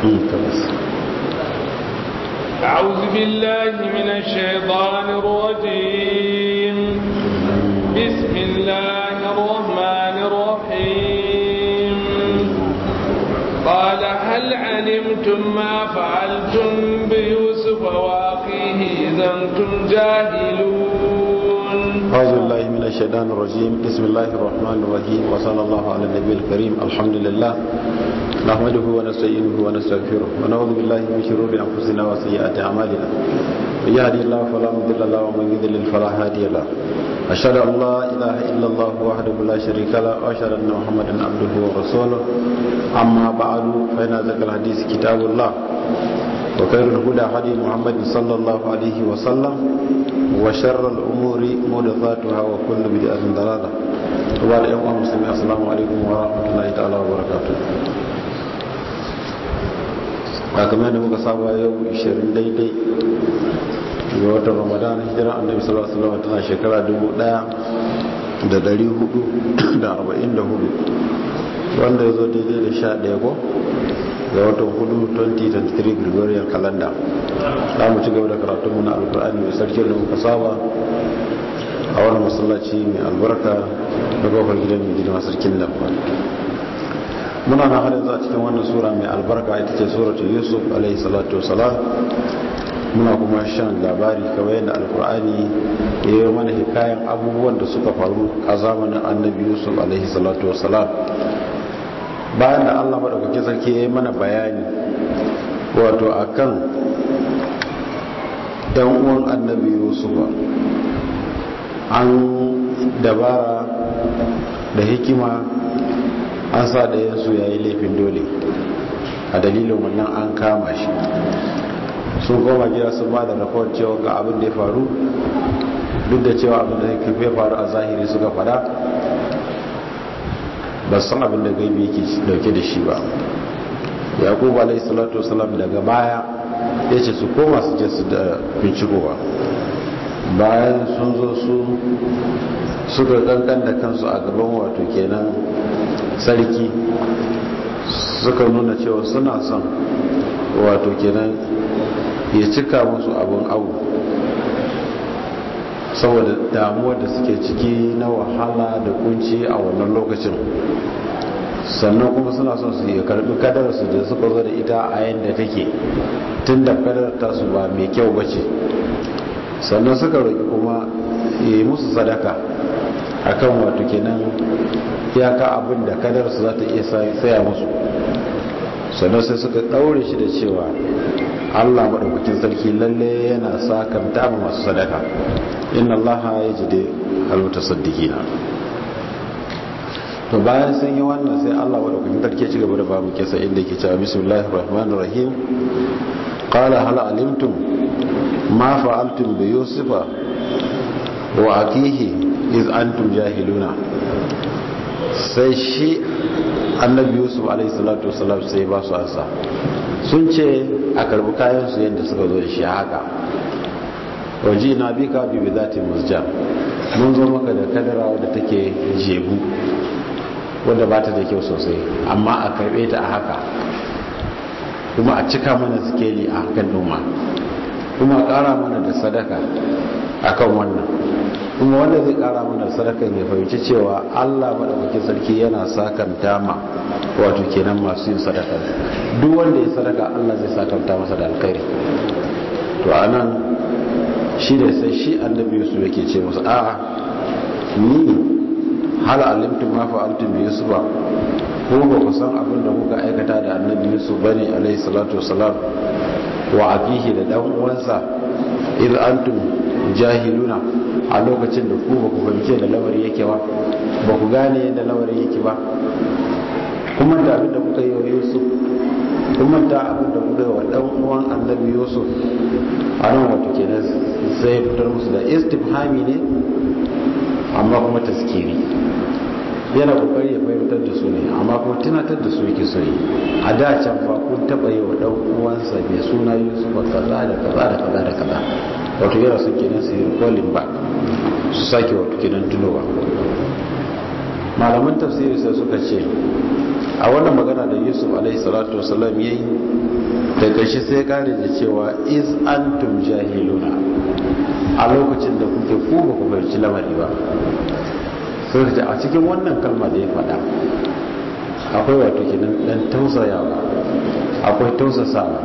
أعوذ بالله من الشيطان الرجيم بسم الله الرحمن الرحيم قال هل علمتم ما فعلتم بيوسف وأخيه إذا أنتم جاهلون أعوذ بالله من الشيطان الرجيم بسم الله الرحمن الرحيم وصلى الله على النبي الكريم الحمد لله نحمده ونستعينه ونستغفره ونعوذ بالله من شرور أنفسنا وسيئات أعمالنا من يهدي الله فلا مضل له ومن يضلل فلا هادي له أشهد أن لا إله إلا الله وحده لا شريك له وأشهد أن محمدا عبده ورسوله أما بعد فإن ذكر الحديث كتاب الله وخير الهدى هدي محمد صلى الله عليه وسلم وشر الأمور محدثاتها وكل بدعة ضلالة وبعد أيها المسلمين السلام عليكم ورحمة الله تعالى وبركاته kamar da muka saba yau 20 daidai ga watan ramadan hijira annabi sallallahu alaihi wasallam tana shekara 1444 wanda ya zo daidai da 11 ko ga watan hudu 2023 gregorian calendar za mu ci gaba da karatunmu na alkur'ani mai sarki da muka saba a wani masallaci mai albarka da kofar gidan mai gidan sarkin nan muna na harin za cikin wannan sura mai albarka ita ce suratul yusuf alaihi salatu wasalam muna kuma shan labari kawai yadda alkur'ani ya yi mana hikayen abubuwan da suka faru a zamanin annabi yusuf alaihi salatu wasalam bayan da allah maɗaukaki sarki ya yi mana bayani wato akan ɗan uwan annabi yusufa an dabara da hikima an sa da yansu ya yi laifin dole a dalilin wannan an kama shi sun koma gida sun ba da rafon cewa ga abin da ya faru duk da cewa abin da ya faru a zahiri suka fada ba san abin da gaibi yake dauke da shi ba yakubu alayhi salatu wasalam daga baya ya ce su koma su je su da bincikowa bayan sun zo su suka kankan da kansu a gaban wato kenan sarki suka nuna cewa suna son wato kenan ya cika musu abin abu saboda damuwar da suke ciki na wahala da kunci a wannan lokacin sannan kuma suna son su yi karbi kadarsu da suka zo da ita a yadda take tun da kadar tasu ba mai kyau ba ce sannan suka roƙi kuma yi musu sadaka akan wato kenan iyaka abin da kadarsu za ta iya saya musu sannan sai suka ɗaure shi da cewa allah maɗaukakin sarki lalle yana sa kamta ma masu sadaka inna allaha ya ji dai haluta saddikina to bayan sun yi wannan sai allah maɗaukakin sarki ci gaba da babu kesa inda ke cewa bismillahir rahmanir rahim qala hal alimtum ma fa'altum bi yusufa wa akihi iz antum jahiluna sai shi annabi yusuf alaihissalatu wasalam sai ba su asa sun ce a karbi kayansu yadda suka zo da shi haka waje na bi ka bi zati musja mun zo maka da kadara wadda take jebu wadda ba ta da kyau sosai amma a karbe ta a haka kuma a cika mana sikeli a hakan noma kuma a kara mana da sadaka akan wannan kuma wanda zai kara mana sadakan ya fahimci cewa Allah madaukakin sarki yana sakanta ma wato kenan masu yin sadaka duk wanda ya sadaka Allah zai sakanta masa da alkhairi to anan shi da sai shi annabi Yusuf yake ce musu a'a ni hal alimtum ma fa'altum bi Yusuf ba ko ba ku san abin da kuka aikata da annabi Yusuf bane alaihi salatu wassalam wa abihi da dan uwansa idan antum jahiluna a lokacin da ku ba ku fahimce da lamari yake ba ba ku gane yadda lamari yake ba kuma da abin da kuka yi wa yusuf kuma da abin da kuka yi wa dan uwan annabi yusuf a nan wato kenan sai fitar musu da istifhami ne amma kuma taskiri yana kokari ya fahimtar da su ne amma kuma tunatar da su yake so yi a da can fa kun taba yi wa dan uwansa mai suna yusuf kaza da kaza da kaza da kaza wato yana son kenan su yi kolin ba su sake wato kenan tunowa malaman tafsiri sai suka ce a wannan magana da yusuf alaihi salatu wasallam yayi da kashi sai kare da cewa iz antum jahiluna a lokacin da kuke ku ba ku fahimci lamari ba sai a cikin wannan kalma da ya faɗa akwai wato kenan dan tausayawa akwai tausasawa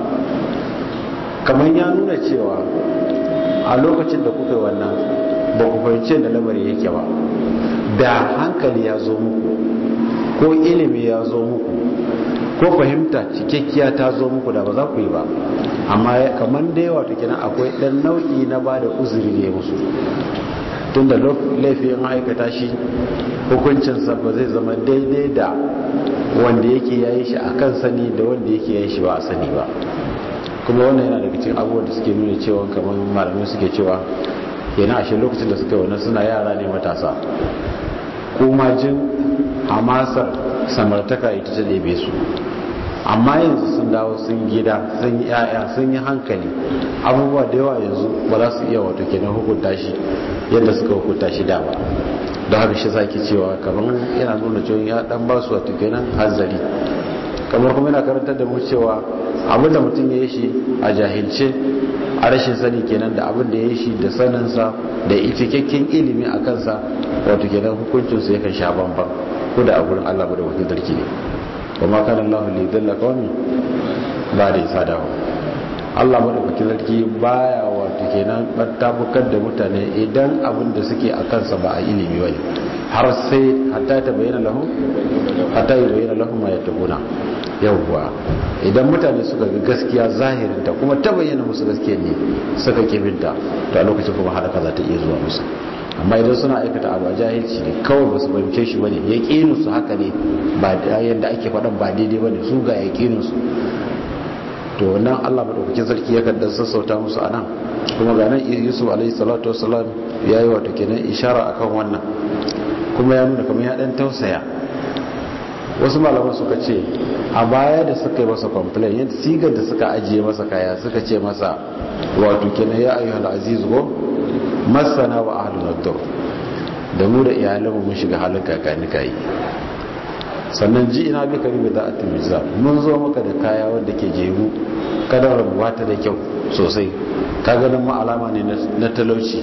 kamar ya nuna cewa a lokacin da kuka wannan ba ku fahimci da lamari yake ba da hankali ya zo muku ko ilimi ya zo muku ko fahimta cikakkiya ta zo muku da ba za ku yi ba amma kamar da yawa ta kenan akwai dan nau'i na ba da uzuri ne musu tun da laifin aikata shi hukuncinsa ba zai zama daidai da wanda yake yayi shi a kan sani da wanda yake yayi shi ba a sani ba kuma wannan yana daga cikin abubuwan da suke nuna cewa kamar malamai suke cewa yana ashe lokacin da suka yi wannan suna yara ne matasa kuma jin hamasar samartaka ita ta ɗebe su amma yanzu sun dawo sun gida sun yi yaya sun yi hankali abubuwa da yawa yanzu ba za su iya wato kenan hukunta shi yadda suka hukunta shi da ba don haka shi zaki cewa kamar yana nuna cewa ya dan ba su wato kenan hanzari kamar kuma yana karantar da mu cewa abin da mutum ya yi shi a jahilce a rashin sani kenan da abin da ya yi shi da saninsa da cikakken ilimi a kansa wato kenan hukuncinsa yakan sha bambam ko da a gurin Allah ba da wakil sarki ne wa ma kana Allah li dhalla qawmi ba da isa dawo Allah madaukakin sarki baya wato kenan tabbatar da mutane idan abin da suke a kansa ba a ilimi bane har sai hatta ta bayyana lahum hatta ya bayyana lahum ma yattaquna yawwa idan mutane suka ga gaskiya zahirinta kuma ta bayyana musu gaskiya ne suka kibinta to a lokacin kuma halaka za ta iya zuwa musu amma idan suna aikata abu a jahilci ne kawai ba su fahimce shi bane yaqinu su haka ne ba yadda ake faɗan ba daidai bane su ga yaqinin su to nan Allah madaukakin sarki yakan dan sassauta musu anan kuma ga nan Yusuf alaihi salatu wassalam yayi wato kenan ishara akan wannan kuma ya nuna kamar ya dan tausaya wasu malaman suka ce a baya da suka yi masa complain yadda sigar da suka ajiye masa kaya suka ce masa wato kenan ya ayyuhal aziz go masana wa ahlul nadur da mu da iyalanmu mun shiga halin kakani kai sannan ji ina bi kari da za'atin miza mun zo maka da kaya wanda ke jeru kadar rabuwa ta da kyau sosai ka ganin ma alama ne na talauci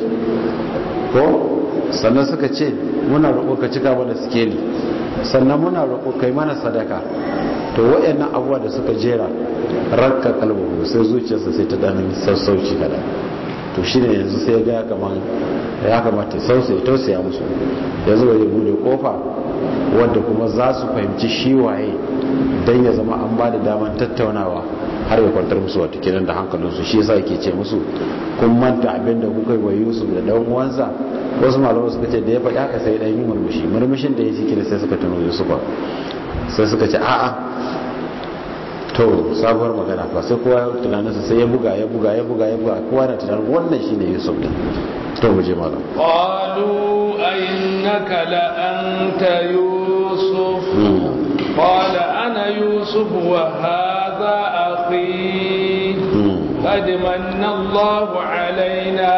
ko sannan suka ce muna roƙo ka cika mana sikeli sannan muna roƙo kai mana sadaka to waɗannan abubuwa da suka jera rakka kalbu sai zuciyarsa sai ta ɗanin sassauci kada to shi ne yanzu sai ga kamar ya kamata sausai tausaya musu yanzu bai bude kofa wadda kuma za su fahimci shi waye don ya zama an ba da daman tattaunawa har ya kwantar musu wata kiran da hankalinsu shi yasa yake ce musu kun manta abin da kuka yi wa yusuf da dan uwansa wasu malamai suka ce da ya faɗi haka sai dan yi murmushi murmushin da ya ci kina sai suka tuno yusuf sai suka ce a'a to sabuwar magana fa sai kowa tunaninsa sai ya buga ya buga ya buga ya buga kowa na tunanin wannan shine yusuf din to mu je malam qalu innaka la anta yusuf qala ana yusuf wa hadha akhi qad manna Allah alaina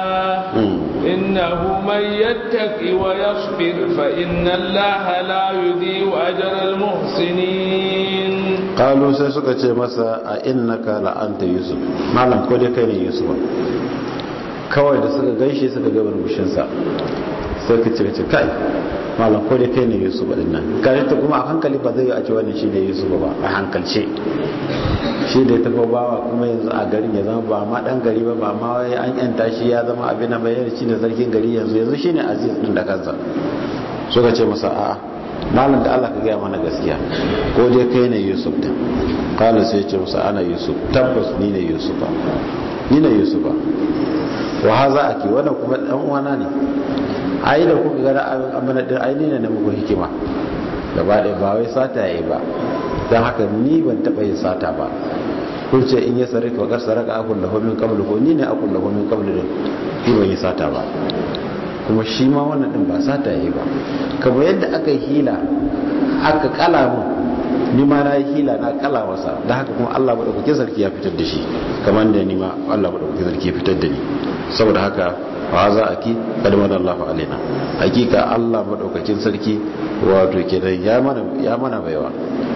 إنه من يتقي ويصبر فإن الله لا يضيع أجر المحسنين قالوا sai suka ce masa a innaka la anta yusuf malam ko dai kai ne yusuf kawai da suka gaishe suka ga burbushin sa sai ka ce ce kai malam ko dai kai ne yusuf din nan kare ta kuma a hankali ba zai yi a ce wannan shi ne yusuf ba a hankalce shi da ya tafi bawa kuma yanzu a garin ya zama ba ma dan gari ba ba ma wai an yanta shi ya zama abin nan bayan shi ne sarkin gari yanzu yanzu shi ne aziz din da kansa suka ce masa a'a malam da Allah ka gaya mana gaskiya ko dai kai ne yusuf din kala sai ya ce masa ana yusuf tabbas ni ne yusuf ba ni ne yusuf ba wa haza ake wannan kuma dan uwana ne ai da kuka ga amana din ai ne ne muku hikima gaba ɗaya ba wai sata yayi ba don haka ni ban taɓa yin sata ba kun ce in ya sarrafa wakar saraka akun da homin kablu ko ni ne akun da homin kablu din shi ban yi sata ba kuma shi ma wannan din ba sata yi ba kamar yadda aka yi hila aka kala mu ni ma na yi hila na kala masa da haka kuma Allah madaukakin sarki ya fitar da shi kamar da ni ma Allah madaukakin sarki ya fitar da ni saboda haka wa za a ki kalmar Allah alaina hakika Allah madaukakin sarki wato kenan ya mana ya mana baiwa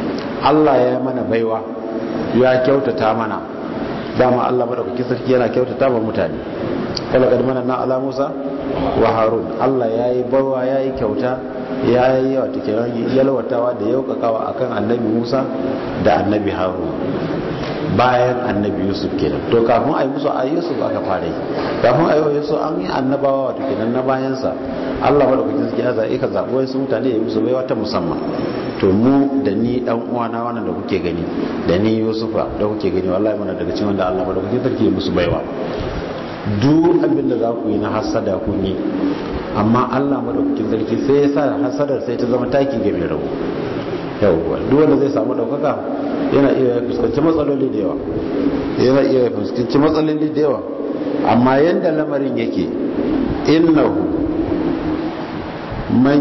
Allah ya mana baiwa ya kyautata mana dama Allah madaukakin sarki yana kyautata wa mutane kala kad mana na ala Musa wa Harun Allah yayi baiwa yayi kyauta yayi wato kenan yalwatawa da yaukakawa akan annabi Musa da annabi Harun bayan annabi Yusuf kenan to kafin ayi musu ayi Yusuf aka fara yi kafin ayi Yusuf an yi annabawa wato kenan na bayan sa Allah madaukakin sarki ya zaɓe ka zaɓi wasu mutane ya musu baiwa ta musamman to mu da ni dan uwana wannan da kuke gani da ni Yusufa da kuke gani wallahi muna daga cikin wanda Allah madaukakin sarki ya musu baiwa duk abin da za ku yi na hasada kun yi amma Allah madaukakin sarki sai ya sa hasadar sai ta zama taki ga mai rabu yawwa duk wanda zai samu daukaka yana iya fuskanci matsaloli da yawa yana iya fuskanci matsaloli da yawa amma yanda lamarin yake innahu man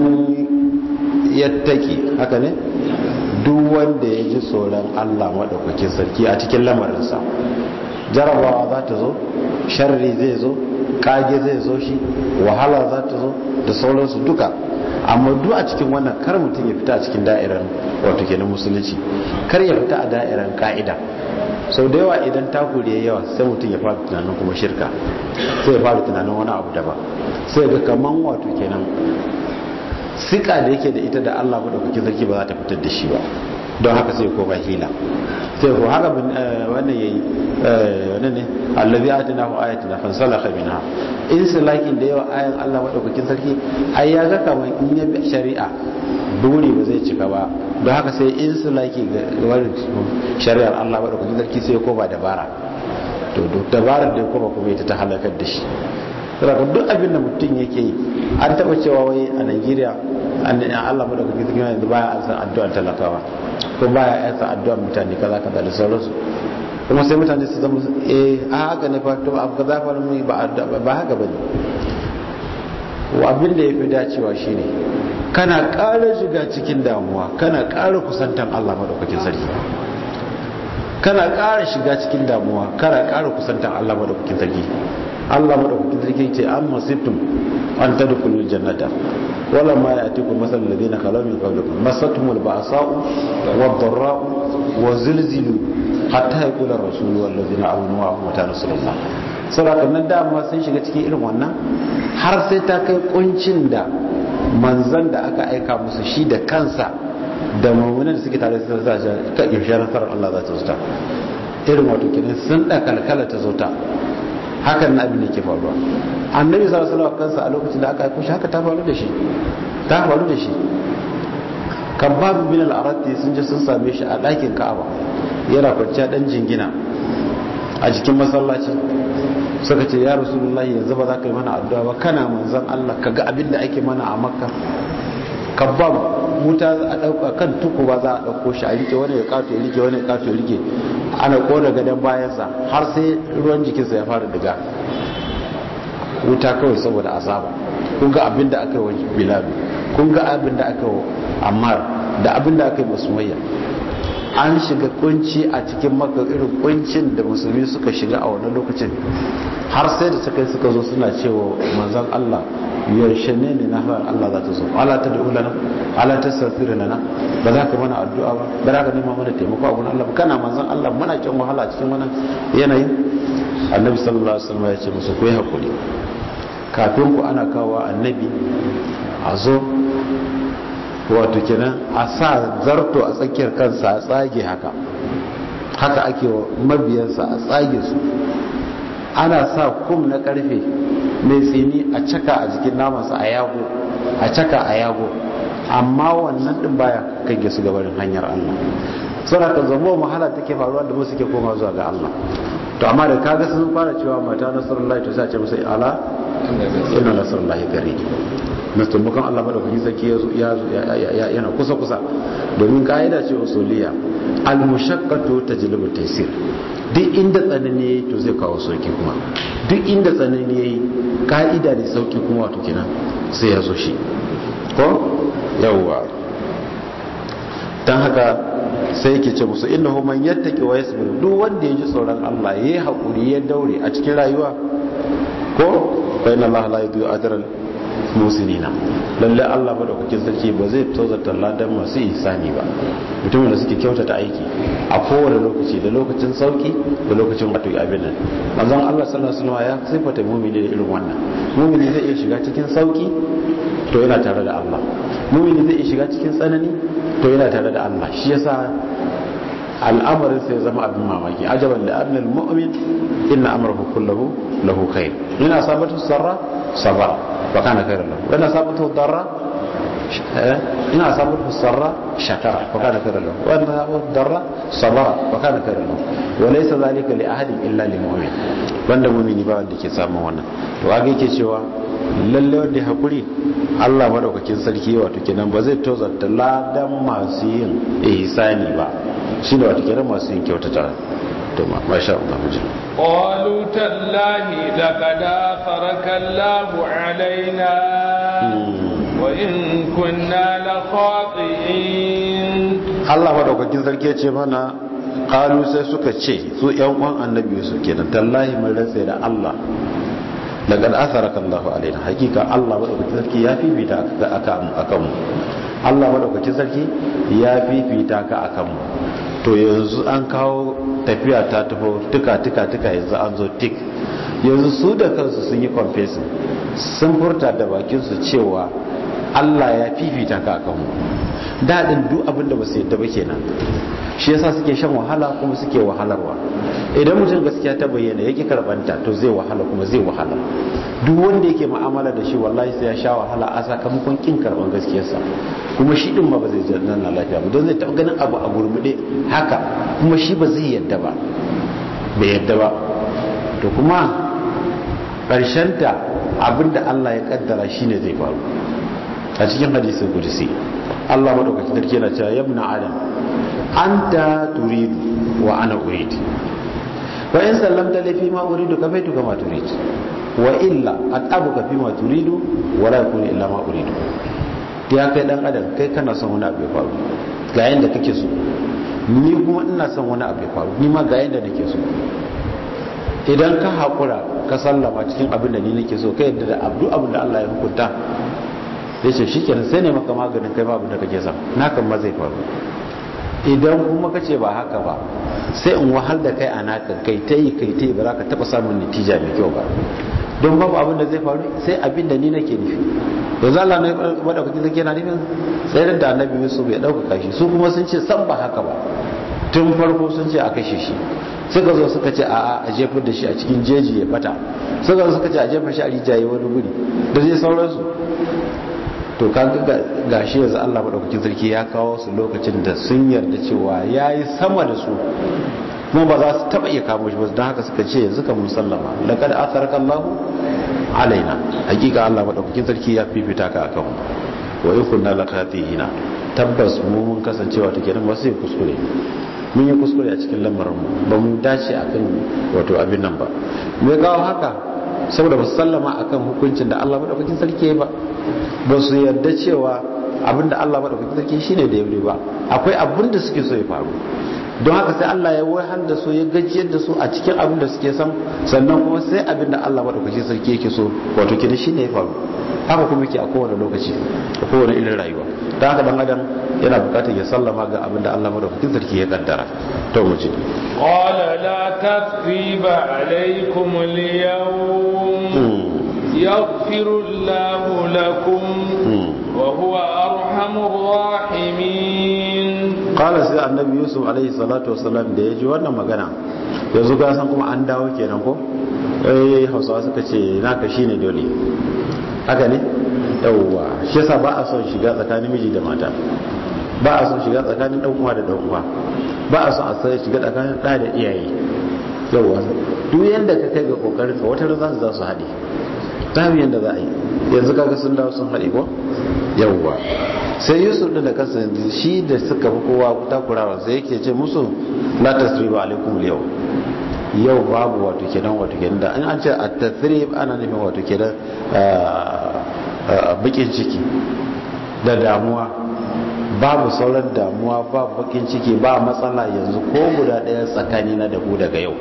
yattaki haka ne duk wanda ya ji tsoron Allah madaukakin sarki a cikin lamarinsa jarabawa za ta zo sharri zai zo kage zai zo shi wahala za ta zo da sauransu duka amma duk a cikin wannan kar mutum ya fita a cikin da'irar wato kenan musulunci kar ya fita a da'irar ka'ida sau da yawa idan takuri ya yawa sai mutum ya fara tunanin kuma shirka sai ya fara tunanin wani abu daban sai ga kaman wato kenan sika da yake da ita da Allah madaukakin sarki ba za ta fitar da shi ba don haka sai ko ba hila sai ko haka wannan yayi wannan ne allazi atinahu ayatina fansalakha minha in salakin da yawa ayan Allah madaukakin sarki ai ya ga kamar in ya bi shari'a buri ba zai cika ba don haka sai in salaki ga wani shari'ar Allah madaukakin sarki sai ko ba dabara to duk dabarar da kuma kuma ita ta halakar da shi saboda duk abin da mutum yake yi an taba cewa wai a Najeriya an Allah madaukakin sarki yanzu baya an san addu'ar talakawa ko baya ya san addu'ar mutane kaza kaza da sauransu kuma sai mutane su zama eh a haka ne fa to abu kaza fa mu ba ba haka bane wa abin da yafi dacewa shine kana ƙara shiga cikin damuwa kana ƙara kusantan Allah madaukakin sarki kana ƙara shiga cikin damuwa kana ƙara kusantan Allah madaukakin sarki Allah madaukakin sarki ce an masittum an tadkhulul jannata wala ma ya'tikum masalul ladina khalaw min qablikum masatumul ba'sa'u wad-dharra'u wa zilzilu hatta yaqula ar-rasulu wal ladina amanu wa mata nasrullah saboda nan dama sun shiga cikin irin wannan har sai ta kai kuncin da manzan da aka aika musu shi da kansa da mummunan da suke tare da za a ka ƙarshen nasarar Allah za ta zuta irin wato kenan sun da kalkala ta zuta hakan na abin da ke faruwa annabi sallallahu alaihi kansa a lokacin da aka aiko shi haka ta faru da shi ta faru da shi kabab bin al-arati sun je sun same shi a ɗakin Ka'aba yana kwanciya dan jingina a jikin masallaci suka ce ya rasulullahi yanzu ba za ka yi mana addu'a ba kana manzan Allah ka ga abin da ake mana a makka kabab wuta a ɗauka kan tuku ba za a ɗauko shi a rike wani ya kato ya rike wani ya kato ya rike ana kona gadon bayansa har sai ruwan jikinsa ya fara diga wuta kawai saboda azaba kun ga abin da aka yi wa bilal kun ga abin da aka yi wa ammar da abin da aka yi masumayya an shiga kunci a cikin maka irin kuncin da musulmi suka shiga a wannan lokacin har sai da suka suka zo suna cewa manzon Allah yaushe ne ne na har Allah za ta zo ala ta da'u lana ala ta safira lana ba za ka mana addu'a ba ba za ka nema mana taimako a gurin Allah ba kana manzon Allah muna cin wahala cikin wannan yanayin annabi sallallahu alaihi wasallam ya ce musu ku yi hakuri kafin ku ana kawo annabi a zo wato kenan a sa zarto a tsakiyar kansa a tsage haka haka ake wa mabiyansa a tsage su ana sa kum na karfe mai tsini a caka a jikin namansa a yago a caka a yago amma wannan din baya kage su gabarin hanyar Allah saboda ka zama mahala take faruwa da mu suke koma zuwa ga Allah to amma da kaga sun fara cewa mata nasrullahi to sai a ce musu ala inna nasrullahi qarib na taimakon Allah madaukakin sarki ya yana kusa kusa domin ka'ida ce usuliya al-mushaqqatu tajlibu taysir duk inda tsanani yayi to zai kawo sauki kuma duk inda tsanani yayi ka'ida ne sauki kuma wato kenan sai ya zo shi ko yawwa dan haka sai yake ce musu innahu man yattaqi wa yasbir duk wanda ya ji tsoron Allah yayi hakuri ya daure a cikin rayuwa ko fa inna Allah la yudhi'u ajra musinina lalle Allah madaukakin sarki ba zai tozarta ladan masu ihsani ba mutumin da suke kyautata aiki a kowane lokaci da lokacin sauki da lokacin wato abin nan manzon Allah sallallahu alaihi wasallam ya sifata mu'mini da irin wannan mu'mini zai iya shiga cikin sauki to yana tare da Allah mu'mini zai iya shiga cikin tsanani to yana tare da Allah shi yasa al'amarin sai zama abin mamaki ajaban da annal mu'min inna amrahu kullahu lahu khair ina sabatu sarra sabara wa kana khairan lahu wa ina sabatu darra ina sabatu sarra shakara wa kana khairan lahu wa ina sabatu darra sabara wa kana khairan lahu wa laysa zalika li ahadin illa lil mu'min wanda mu'mini ba wanda ke samun wannan to ga yake cewa lalle wanda ya hakuri Allah madaukakin sarki wato kenan ba zai tozarta ladan masu yin ihsani ba shi ne wata kenan masu yin kyautata to ma sha Allah mu ji qalu tallahi laqad faraka Allahu alaina wa in kunna la khati'in Allah madaukakin sarki ya ce mana qalu sai suka ce su yan uwan annabi su kenan tallahi mun rantsa da Allah laqad atharaka Allahu alaina hakika Allah madaukakin sarki ya fifita ka akan akan mu Allah madaukakin sarki ya fifita ka akan mu to yanzu an kawo tafiya ta tafi tuka tuka tuka yanzu an zo tik yanzu su da kansu sun yi confessing sun furta da bakinsu cewa Allah ya fifita ka akan mu daɗin duk abin da ba su yadda ba kenan shi yasa suke shan wahala kuma suke wahalarwa idan mutum gaskiya ta bayyana yake karbanta to zai wahala kuma zai wahala duk wanda yake mu'amala da shi wallahi sai ya sha wahala a sakamakon kin karban gaskiyarsa kuma shi din ma ba zai janna na lafiya ba don zai taɓa ganin abu a gurmude haka kuma shi ba zai yadda ba bai yadda ba to kuma ta abinda Allah ya kaddara shine zai faru a cikin hadisin kudusi Allah madaukakin sarki yana cewa yabna adam anta turidu wa ana uridu wa in sallamta li fi ma uridu kafaitu kama turid wa illa atabuka fi ma turidu wa la yakunu illa ma uridu ya kai dan adam kai kana son wani abu ya faru ga yanda kake so ni kuma ina son wani abu ya faru ni ma ga yanda nake so idan ka hakura ka sallama cikin abin da ni nake so kai yadda da abdu abin da Allah ya hukunta ya ce shi kenan sai ne maka maganin kai babu da kake son na kan ma zai faru idan kuma ka ce ba haka ba sai in wahal da kai a naka kai ta yi kai ta yi ba za ka taɓa samun natija mai kyau ba don babu abin da zai faru sai abin da ni nake nufi yanzu Allah na maɗaukaki zai yana nufin tsayar da annabi Yusuf ya ɗaukaka shi su kuma sun ce san ba haka ba tun farko sun ce a kashe shi suka zo suka ce a a jefar da shi a cikin jeji ya bata suka zo suka ce a jefar shi a rijaye wani guri da zai sauransu to kaga gashi yanzu Allah madaukakin sarki ya kawo su lokacin da sun yarda cewa yayi sama da su kuma ba za su taba iya kamo shi ba don haka suka ce yanzu kan musallama laqad atharaka Allahu alaina hakika Allah madaukakin sarki ya fifita ka akan wa in kunna laqatihina tabbas mu mun kasancewa take nan ba sai kuskure mun yi kuskure a cikin lamarin mu ba mu dace akan wato abin nan ba me kawo haka saboda ba su sallama akan hukuncin da Allah madaukakin sarki ba ba su yarda cewa abinda Allah madaukakin sarki shine da yaure ba akwai abin da suke so ya faru don haka sai Allah ya wahal da su ya gajiyar da su a cikin abin da suke son sannan kuma sai abin da Allah madaukakin sarki yake so wato kida shine ya faru haka kuma yake a kowane lokaci a kowane irin rayuwa don haka dan adam yana bukatar ya sallama ga abin da Allah madaukakin sarki ya kaddara to mu ji قال لا تثريب عليكم اليوم يغفر الله لكم وهو أرحم الراحمين قال سي النبي يوسف عليه الصلاة والسلام da ya ji wannan magana yanzu ga san kuma an dawo kenan ko eh hausawa suka ce naka shine dole haka ne yawwa shi yasa ba a son shiga tsakanin miji da mata ba a son shiga tsakanin dan uwa da dan uwa ba a son a sai shiga tsakanin da da iyaye yawwa duk yanda ka kai ga kokarin ka wata za su za su haɗe ta yanda za a yi yanzu kaga sun dawo sun haɗe ko yawwa sai yusuf din da kansa yanzu shi da suka fi kowa takurawa sai yake ce musu la tasriba alaikum yau yau babu wato kenan wato kenan da an ce a tasrib ana nufin wato kenan bakin ciki da damuwa babu sauran damuwa ba bakin ciki ba matsala yanzu ko guda ɗaya tsakani na da ku daga yau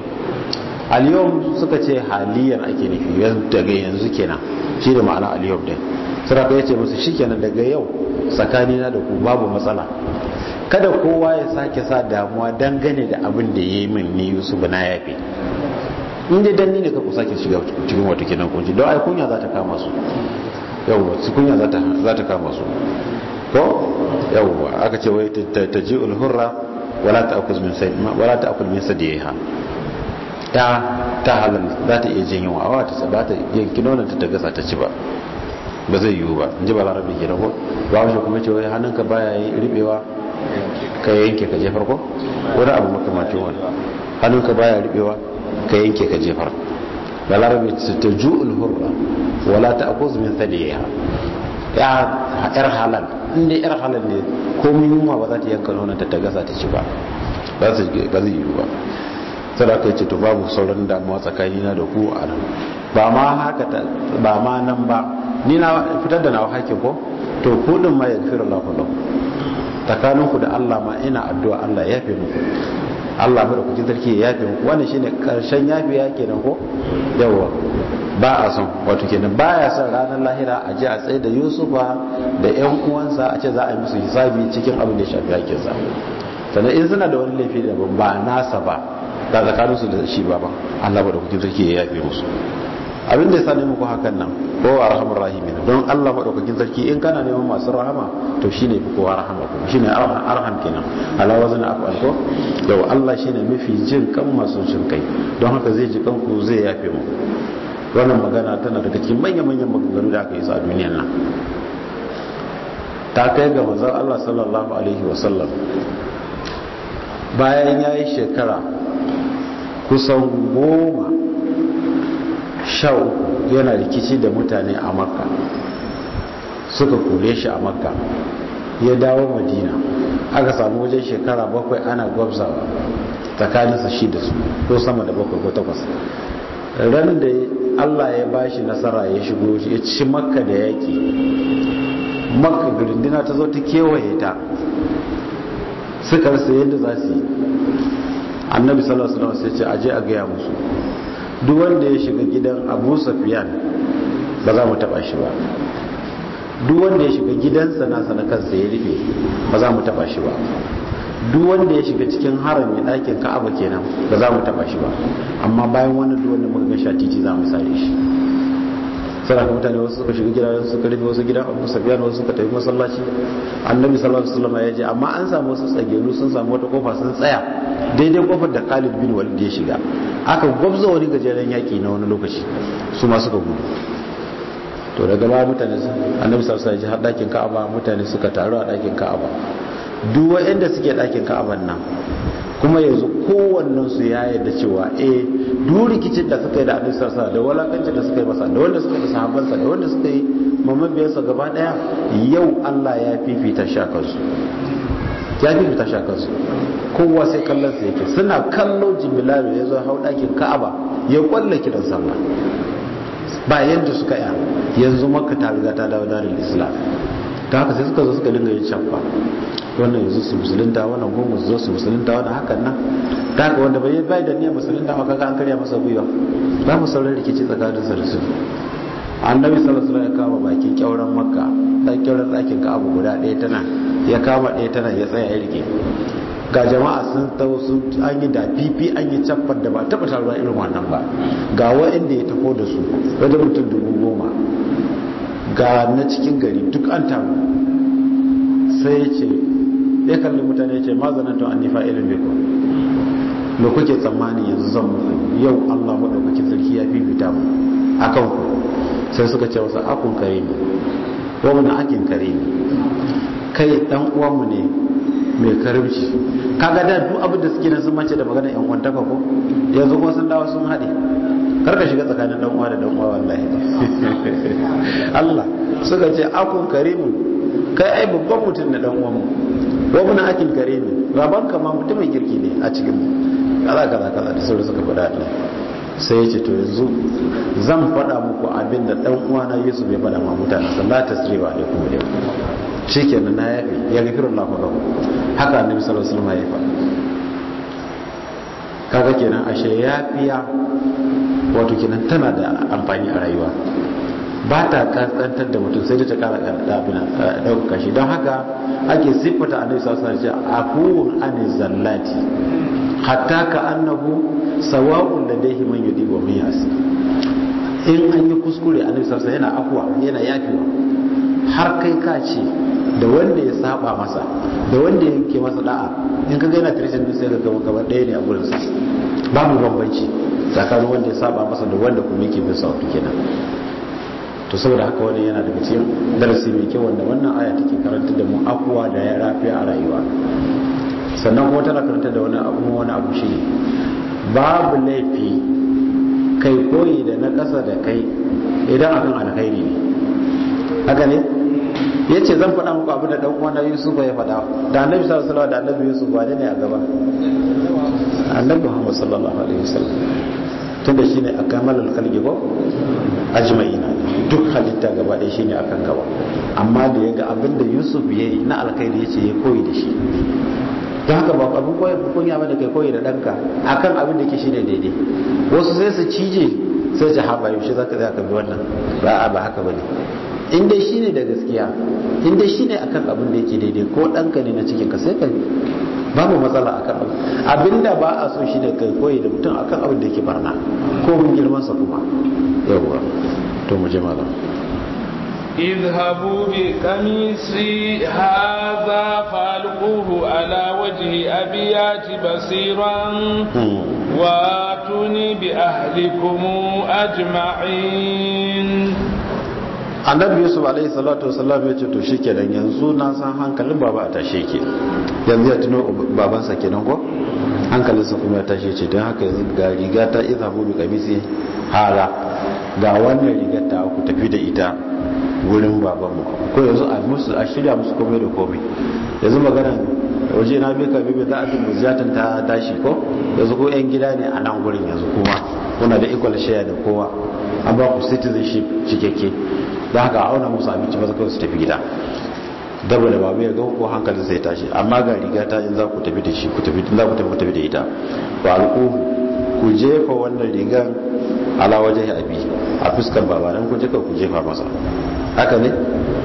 aliyom suka ce haliyar ake nufi daga yanzu kenan shi da ma'ana aliyom din saraka ya ce musu shikenan daga yau tsakanina da ku babu matsala kada kowa ya sake sa damuwa dangane da abin da ya yi min ni yusuf na yafe in dai dan ni ne ka ku sake shiga cikin wata kenan kunci don ai kunya za ta kama su yawwa su kunya za ta kama su ko yawwa aka ce wai ta ji ulhurra wala ta akuz min sai wala ta akul min sadiha ta ta halal za ta iya jin yawa awa ta ba ta yanki nonon ta gasa ta ci ba ba zai yiwu ba in ji ba larabi ke ko ba wani kuma ce wai hannunka baya yi ribewa ka yanke ka jefar ko wani abu makamacin wani hannunka baya ribewa ka yanke ka jefar da larabi ta ju'ul hurra wala ta akuz min sadiha ya yar halal inda yar halal ne komai yunwa ba za ta yanka nonon ta gasa ta ci ba ba zai yiwu ba sai da aka yi ce to babu sauran damuwa tsakanina da ku a nan ba ma haka ba ma nan ba ni na fitar da nawa hakin ko to ku din ma yaghfiru Allahu lakum tsakanin ku da Allah ma ina addu'a Allah ya yafe muku Allah mu da kuke sarki ya yafe muku wannan shine karshen yafe ya kenan ko yawa ba a son wato kenan baya son ranar lahira a je a tsaye da Yusufa da ƴan uwansa a ce za a yi musu hisabi cikin abin da ya shafi hakin sa sannan in suna da wani laifi da ba nasa ba da tsakaninsu da shi ba ba Allah ba da kuke sarki ya yafe musu abin da ya sa muku hakan nan ko a rahamar rahimin don Allah madaukakin sarki in kana neman masu rahama to shine fi kowa rahama kuma shine arham kenan ala wazn afal ko yau Allah shine mafi jin kan masu jin kai don haka zai ji kanku zai yafe mu wannan magana tana daga cikin manyan manyan maganganu da aka yi sa a duniyar nan ta kai ga manzon Allah sallallahu alaihi wasallam bayan yayi shekara kusan goma sha uku yana rikici da mutane a makka suka kore shi a makka ya dawo madina aka samu wajen shekara bakwai ana gwabzawa tsakaninsa shi da su ko sama da bakwai ko takwas ran da allah ya ba shi nasara ya shigo ya ci makka da yaƙi makka girindina ta zo ta kewaye ta suka rasa yadda za su yi annabi sallallahu alaihi wasallam sai ce aje a gaya musu duk wanda ya shiga gidan abu safiyan ba za mu taba shi ba duk wanda ya shiga gidansa nasa na kansa ya rufe ba za mu taba shi ba duk wanda ya shiga cikin harami ɗakin ka'aba kenan ba za mu taba shi ba amma bayan wannan duk wanda muka ga sha titi za mu sare shi sana ka mutane wasu suka shiga gidajen suka rufe wasu gidan abu safiyan wasu suka tafi masallaci annabi sallallahu alaihi wasallam ya je amma an samu wasu tsagelu sun samu wata kofa sun tsaya daidai kofar da Khalid bin Walid ya shiga aka gwabza wani gajeren yaki na wani lokaci su ma suka gudu to daga baya mutane annabi sallallahu alaihi wasallam har dakin Ka'aba mutane suka taru a dakin Ka'aba duk wanda suke dakin Ka'aban nan kuma yanzu kowannen su ya yarda cewa eh duk rikicin da suka yi da annabi sallallahu alaihi da walakancin da suka yi masa da wanda suka yi da sahabbansa da wanda suka yi mamabiyarsa gaba daya yau Allah ya fifita shi a kansu ya fifita shi a kansu kowa sai kallon sa yake suna kallo jimilalu ya zo hau ɗakin ka'aba ya kwalla kiran sallah ba yadda suka yi yanzu makka ta riga ta dawo darin islam ta haka sai suka zo suka dinga yin shafa wannan yanzu su musulunta wannan gungun su zo su musulunta wannan hakan nan ta haka wanda bai bai da niyyar musulunta ma kaga an karya masa gwiwa za mu sauran rikici tsakanin sa da su annabi sallallahu alaihi wasallam ya kama bakin kyauran makka dan kyauran ɗakin ka'aba guda ɗaya tana ya kama ɗaya tana ya tsaya ya rike ga jama'a sun tau sun an yi da fifi an yi caffar da ba taɓa taruwa irin wannan ba ga wa'anda ya taho da su wajen mutum dubu goma ga na cikin gari duk an taru sai ya ce ya kalli mutane ya ce ma zanantun an nifa irin beko me kuke tsammani yanzu zan muku yau allah maɗaukakin sarki ya fifita mu a kan ku sai suka ce wasu akun kare ne ko mana akin kare ne kai dan uwanmu ne mai karimci kaga da duk abin da suke nan sun mace da magana yan kwantaka ko yanzu kuma sun dawo sun haɗe karka shiga tsakanin dan uwa da dan uwa wallahi Allah suka ce akun karimun kai ai babban mutum na dan uwan mu wa mun akil karimin baban ka ma mutumin kirki ne a cikin mu kaza kaza kaza da sauran suka faɗa Allah sai ya ce to yanzu zan faɗa muku abin da dan uwa na Yusuf ya faɗa ma mutane sallallahu tasriwa alaikum yau shikenan na yafi ya gafiru Allah fa lahu haka annabi sallallahu alaihi wasallam ya faɗa kaga kenan ashe yafiya wato kenan tana da amfani a rayuwa ba ta kaskantar da mutum sai da ta kara ɗaukaka shi don haka ake siffata a nisa suna ce a kowun ane zallati hatta ka annahu sawa'un da dai man yudi wa min yasi in an yi kuskure a nisa yana afuwa yana yafewa har kai ka ce da wanda ya saba masa da wanda ya yanke masa da'a in ka gaina tirishin sai ka gaba gaba ɗaya ne a gurinsa babu bambanci tsakanin wanda ya saba masa da wanda kuma yake bin sautu kenan to saboda haka wani yana daga cikin darasi mai kyau wanda wannan aya take karanta da mu afuwa da ya rafi a rayuwa sannan kuma tana karanta da wani abu wani abu shi babu laifi kai koyi da na ƙasa da kai idan akan alkhairi ne haka ne ya ce zan faɗa muku abu da ɗan uwan yusuf ya faɗa da annabi sallallahu alaihi da annabi yusuf ba ne a gaba annabi muhammad sallallahu alaihi wasallam tunda shine akamalul khalqi ko ajma'ina duk halitta gaba ɗaya shine akan gaba amma da yaga abin da yusuf yayi na alkhairi yace ya koyi da shi don haka ba abin koyi kunya ba da kai koyi da ɗanka akan abin da ke shine daidai wasu sai su cije sai su haɓa yaushe zaka zaka bi wannan ba ba haka bane in dai shine da gaskiya in dai shine akan abin da yake daidai ko ɗanka ne na cikin ka sai ka babu matsala akan abin abinda ba a so shine kai koyi da mutum akan abin da yake barna ko mun girman sa kuma yawwa to mu je malam اذهبوا بقميصي هذا فالقوه على وجه أبيات بصيرا واتوني بأهلكم أجمعين annabi yusuf alaihi salatu wasallam ya ce to shikenan yanzu na san hankalin baba a tashe ke yanzu ya tuno babansa kenan ko hankalinsa kuma ya tashe ce don haka yanzu ga riga ta iza bu bi kamisi hala ga wannan rigar ta ku tafi da ita wurin babanmu ko yanzu a musu a shirya musu komai da komai yanzu magana waje na bi ka bibi za a fi muziyatan ta tashi ko yanzu ko yan gida ne a nan gurin yanzu kuma kuna da equal share da kowa an ba ku citizenship cikakke da haka auna musu abinci ba kawai su tafi gida dabo da babu ya ga ko hankalin sai tashi amma ga riga ta in za ku tafi da shi ku tafi za ku tafi tafi da ita ba alku ku jefa wannan rigar ala wajen abi a fuskar baba dan ku jefa ku jefa masa haka ne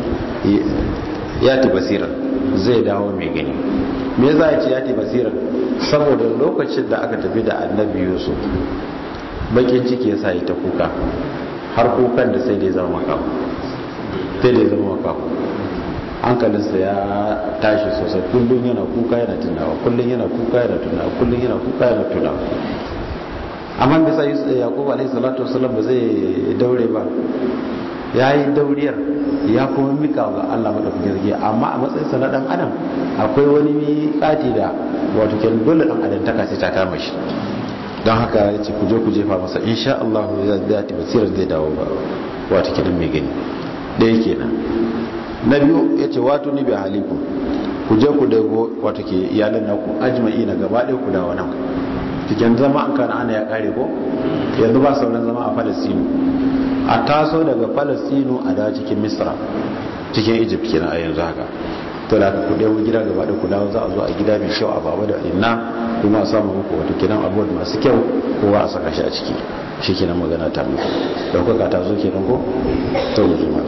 ya ti basira zai dawo mai gani me za a ce ya ti basira saboda lokacin da aka tafi da annabi yusuf bakin ciki ya sa ta kuka har kukan da sai da ya zama makamu sai da ya zama makamu hankalinsa ya tashi sosai kullum yana kuka yana tunawa kullum yana kuka yana tunawa kullum yana kuka yana tunawa amma bisa yakubu alaihi salatu wasallam ba zai daure ba ya yi dauriyar ya kuma mika ga Allah madaukakin sarki amma a matsayinsa na dan adam akwai wani miƙati da wato kenan dole dan adam ta sai ta kama shi don haka ya ce ku je ku jefa masa insha Allah ya zai basirar zai dawo ba wato kenan mai gani da yake nan na biyu ya ce wato ni bi haliku ku je ku dago wato ke iyalan naku ajma'i na gaba ɗaya ku dawo nan cikin zama an kana ana ya kare ko yanzu ba sauran zama a falastinu a taso daga falastinu a dawo cikin misra cikin egypt kenan a yanzu haka to da ku dawo gida gaba ɗaya ku dawo za a zo a gida mai kyau a baba da inna kuma a samu muku wato kenan abubuwan masu kyau kowa a saka shi a ciki shi kenan magana ta muku ɗaukaka ta zo kenan ko to mu ji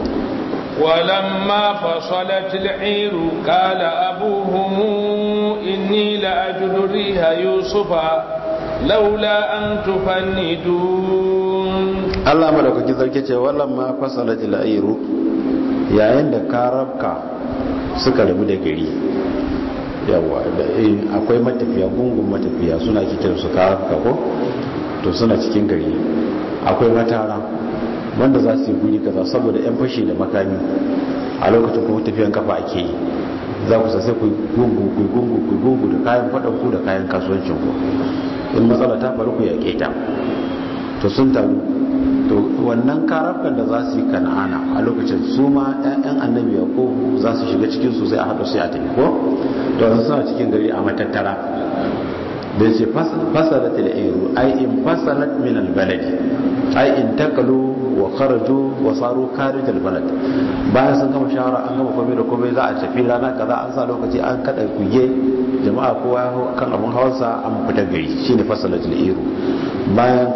ولما فصلت العير قال أبوهم إني لأجد ريح يوسف لولا أن تفندون الله ملك كذلك ولما فصلت العير yayin da karabka suka rabu da gari yawa akwai matafiya gungun matafiya suna kitar su karabka ko to suna cikin gari akwai matara wanda za su yi guri kaza saboda yan fashi da makami a lokacin kuma tafiyan kafa ake yi za ku sai ku gungu ku gungu ku gungu da kayan faɗan ku da kayan kasuwancin ku in matsala ta faru ku yaƙe ta to sun taru to wannan karafkan da za su yi kana'ana a lokacin su ma ƴaƴan annabi ko za su shiga cikin su sai a haɗa su a tafi ko to yanzu suna cikin gari a matattara da ya ce fasalat al-ayru ay in fasalat min al-baladi ay in takalu wa kharaju wa saru kharij al-balad bayan sun gama shawara an gama komai da komai za a tafi rana kaza an sa lokaci an kada kuye jama'a kowa kan abun hawansa an fita gari shine fasalat al-ayru bayan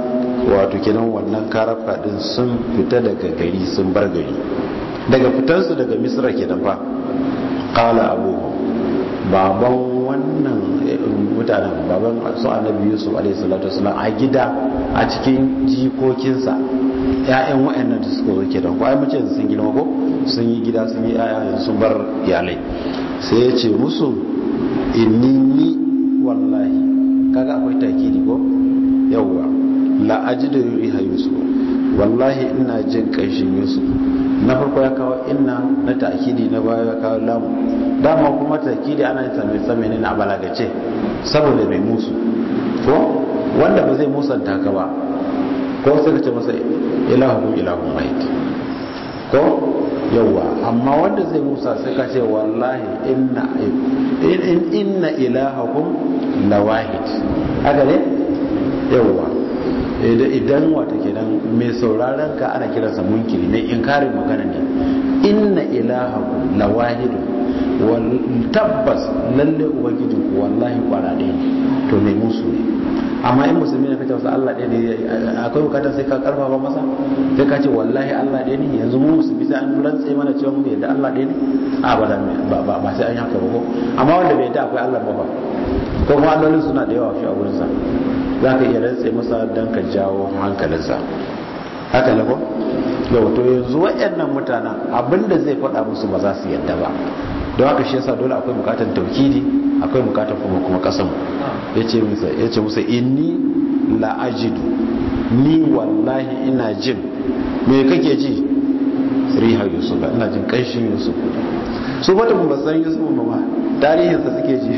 wato kenan wannan karafka din sun fita daga gari sun bar gari daga fitansu daga misra kenan fa qala abu baban wannan mutanen baban su annabi yusuf alaihi salatu wasallam a gida a cikin jikokinsa ƴaƴan waɗannan da suka zo kenan ko ai mace sun girma ko sun yi gida sun yi ƴaƴa sun bar iyalai sai ya ce musu inni ni wallahi kaga akwai takidi ko yawwa la ajidu riha yusuf wallahi ina jin kanshin yusuf na farko ya kawo inna na takidi na baya ya kawo lamu dama kuma takidi ana yin sami sami ne na balagace saboda mai musu ko wanda ba zai musanta ka ba ko sai ka ce masa ilahun ilahun wahid ko yawwa amma wanda zai musa sai ka ce wallahi inna inna ilahakum lawahid haka ne yawwa idan wata kenan mai sauraron ka ana kiransa munkiri mai inkarin magana ne inna ilahakum lawahid wal tabbas lalle ubangiji ku wallahi kwara ɗaya to mai musu ne amma in musulmi ne kace wasu Allah ɗaya ne akwai bukatar sai ka karfafa masa sai ka ce wallahi Allah ɗaya ne yanzu mu musulmi sai an rantse mana cewa mu yadda Allah ɗaya ne a ba ba ba sai an yanka ba ko amma wanda bai yadda akwai Allah ba ba ko kuma allolin suna da yawa shi a gurin sa za ka iya rantse masa dan ka jawo hankalinsa haka ne ko yau to yanzu waɗannan mutanen abinda zai faɗa musu ba za su yadda ba don haka shi yasa dole akwai bukatar taukidi akwai bukatar kuma kuma kasan yace musa yace musa inni la ajidu ni wallahi ina jin me kake ji riha yusuf ina jin kanshin yusuf su bata ba san yusuf ba ma tarihin sa suke ji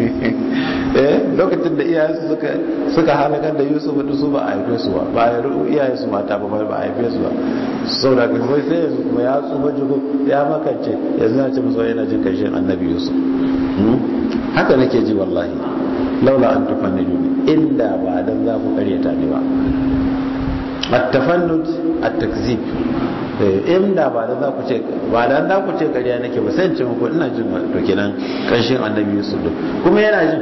eh lokacin da iyayensu suka suka halakar da yusuf da su ba a haife su ba ba a iyayen su mata ba ba a haife su ba sau da kai sai yanzu kuma ya tsufa jigo ya makance yanzu na ce musu yana jin kanshin annabi yusuf haka nake ji wallahi laula an tufannidu inda ba dan za ku karyata ni ba at-tafannud at-takzib inda ba dan za ku ce ba dan za ku ce karya nake ba sai in ce muku ina jin to kenan kanshin annabi yusuf din kuma yana jin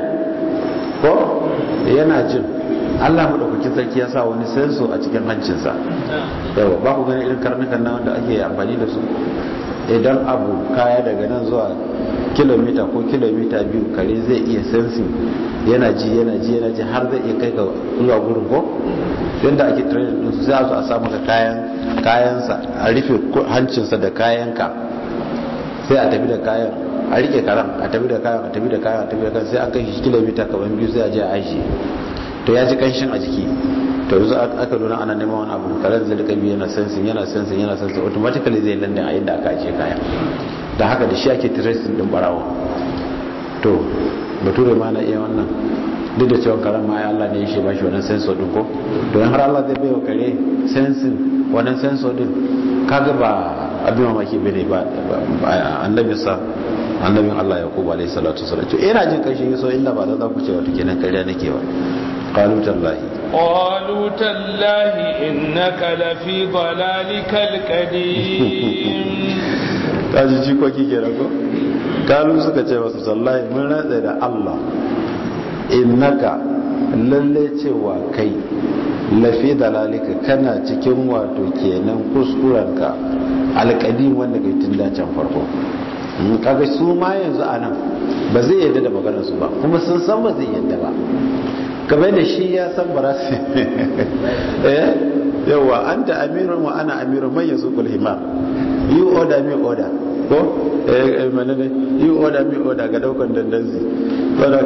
ko yana jin Allah madaukakin sarki ya sa wani senso a cikin hancinsa yawa ba ku gani irin karnukan nan wanda ake amfani da su idan abu kaya daga nan zuwa kilomita ko kilomita biyu kare zai iya sensin yana ji yana ji yana ji har zai iya kai ga zuwa gurin ko yadda ake training din su sai a zo a samu ka kayan kayansa a rufe hancinsa da kayanka sai a tafi da kayan a rike karan a tafi da kayan a tafi da kayan a tafi da kayan sai an kai shi kilomita kamar biyu sai a je a aiki to ya ji kanshin a jiki to yanzu aka nuna ana neman wani abu karen zai rika biyu yana sensin yana sensin yana sensin automatically zai landin a inda aka ajiye kaya da haka da shi ake tracing din barawa to bature ma na iya wannan duk da cewa karen ma ya Allah ne ya shi bashi wannan sensor din ko don har Allah zai baiwa kare sensing wannan sensor din kaga ba abin mamaki bane ba annabi sa annabin Allah Yaqub alayhi salatu wasallam to ina jin kashin yaso inda ba da za ku ce wato kenan kariya nake ba qalu tallahi qalu tallahi innaka lafi dalalikal qadim kaji jikoki ke rago kalu suka ce wasu sallahi mun ratsa da Allah innaka lalle cewa kai lafi dalalika kana cikin wato kenan kuskurenka alƙadim wanda kai tun dacen farko kaga su ma yanzu a nan ba zai yadda da maganar su ba kuma sun san ba zai yadda ba kamar da shi ya san ba su eh yawa anta amirun wa ana amirun man yasuqul himar you order me order ko eh menene you order me order ga daukan dandanzi saboda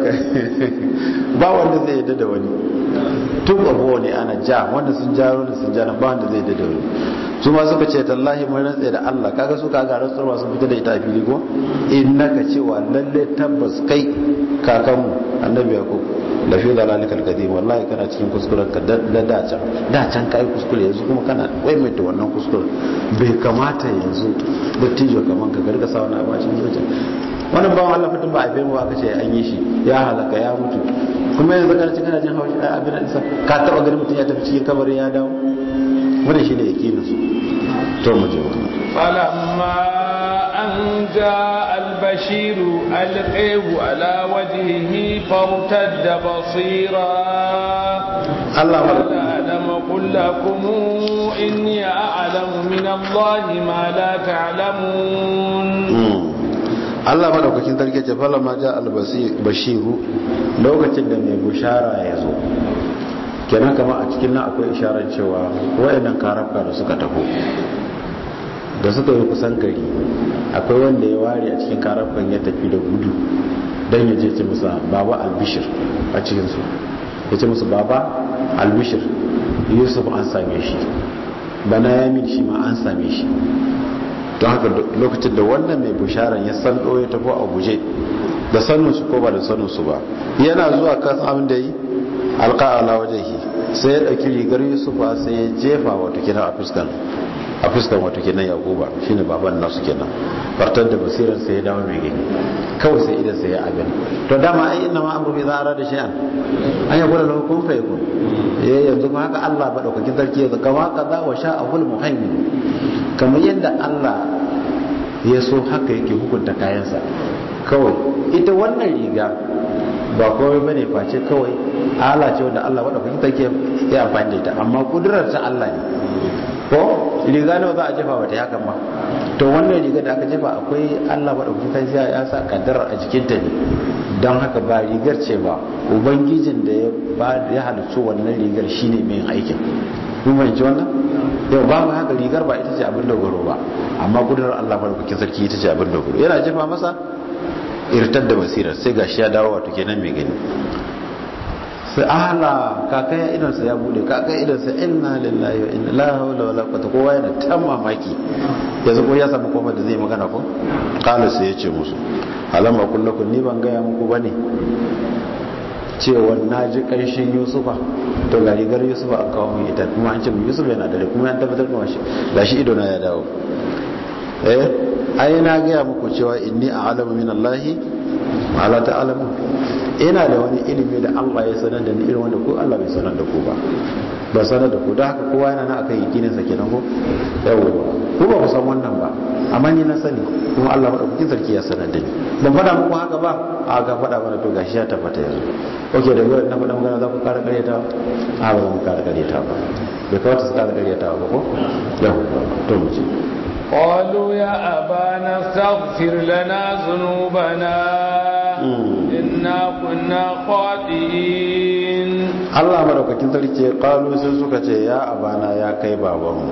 ba wanda zai yadda da wani tun abuwa ne ana ja wanda sun ja wanda sun ja ba wanda zai yadda da wani su ma suka ce tallahi mun rantsa da Allah kaga su kaga rantsuwa sun fita da ita a fili ko innaka cewa lalle tabbas kai kakanmu annabi yakub da fi dalalikal qadim wallahi kana cikin kuskuren ka da da can da can kai kuskure yanzu kuma kana waimaita wannan kuskuren bai kamata yanzu dattijo kaman ka garga sa wannan abacin zuciya wannan bawan Allah fitin ba a mu aka ce an yi shi ya halaka ya mutu kuma yanzu kana cikin kana jin haushi ai abin da ka taba ganin mutum ya tafi cikin kabari ya dawo wannan shine yakinin su to mu je wannan falamma an jaa al-bashir alqahu ala wajhihi fartadda basira Allah alama أقل لكم إني أعلم من الله ما لا تعلمون Allah madaukakin sarki ce fala ma ja albashiru lokacin da mai bushara ya zo kenan kama a cikin nan akwai isharar cewa wayannan karafka da suka taho da suka yi kusan gari akwai wanda ya ware a cikin karafkan ya tafi da gudu don ya je ce musa baba albishir a cikinsu ya ce musu baba albishir yusuf an same shi bana yamin shi ma an same shi don haka lokacin da wannan mai bisharan ya san ya tafi a guje da saninsu ko ba da saninsu ba yana zuwa kan abin da yi alƙa'ala wajen yi sai ya ɗauki rigar yusufa sai ya jefa wata kina a fuskan a fuskan wata kenan yakuba shine baban nasu kenan fartar da basirar sai ya dawo mai gani kawai sai idan sai ya abin to dama ai inna ma amru bi zara da shay'an an ya gura lahu kun fa yakun eh yanzu kuma haka Allah ba daukakin sarki yanzu kama kaza wa sha'ahul muhaimin kamar yadda Allah ya so haka yake hukunta kayansa kawai ita wannan riga ba kawai bane face kawai ala ce wanda Allah wadda kuka take ya amfani da ita amma kudurar ta Allah ne ko riga nawa za a jefa wata yakan ba to wannan riga da aka jefa akwai Allah wadda kuka take ya sa kaddarar a jikin ta ne don haka ba rigar ce ba ubangijin da ya ba ya halicci wannan rigar shine mai aikin kun fahimci wannan yau ba haka rigar ba ita ce abin dogaro ba amma kudurar Allah wadda kuka sarki ita ce abin dogaro yana jefa masa irtar da basirar sai gashi ya dawo wato kenan mai gani sai ala kakaya idansa ya bude kakaya idansa inna lillahi wa inna la hawla wala quwwata kowa yana ta mamaki yanzu ko ya samu kofar da zai magana ko qala sai ya ce musu alama kullakum ni ban gaya muku bane cewa na ji ƙarshen yusufa to ga rigar yusufa an kawo mai ita kuma an ce mu yusuf yana dare kuma an tabbatar kuma shi gashi ido na ya dawo eh ai na gaya muku cewa inni a'lamu min allahi ma la ta'lamun ina da wani ilimi da Allah ya sanar da ni irin wanda ko Allah bai sanar da ku ba ba sanar da ku da haka kowa yana nan akan yakinin sa kenan ko yawa ku ba ku san wannan ba amma ni na sani kuma Allah madaukakin sarki ya sanar da ni ban faɗa muku haka ba a ga faɗa mana to gashi ya tabbata yanzu okay da yau na faɗa magana za ku ƙara ƙaryata a ba mu ƙara ƙaryata ba bai kawata su ƙara ƙaryata ba ko yawa to mu ce قالوا يا أبانا استغفر لنا ذنوبنا إنا كنا خاطئين Allah madaukakin sarki kalu sai suka ce ya abana ya kai babanmu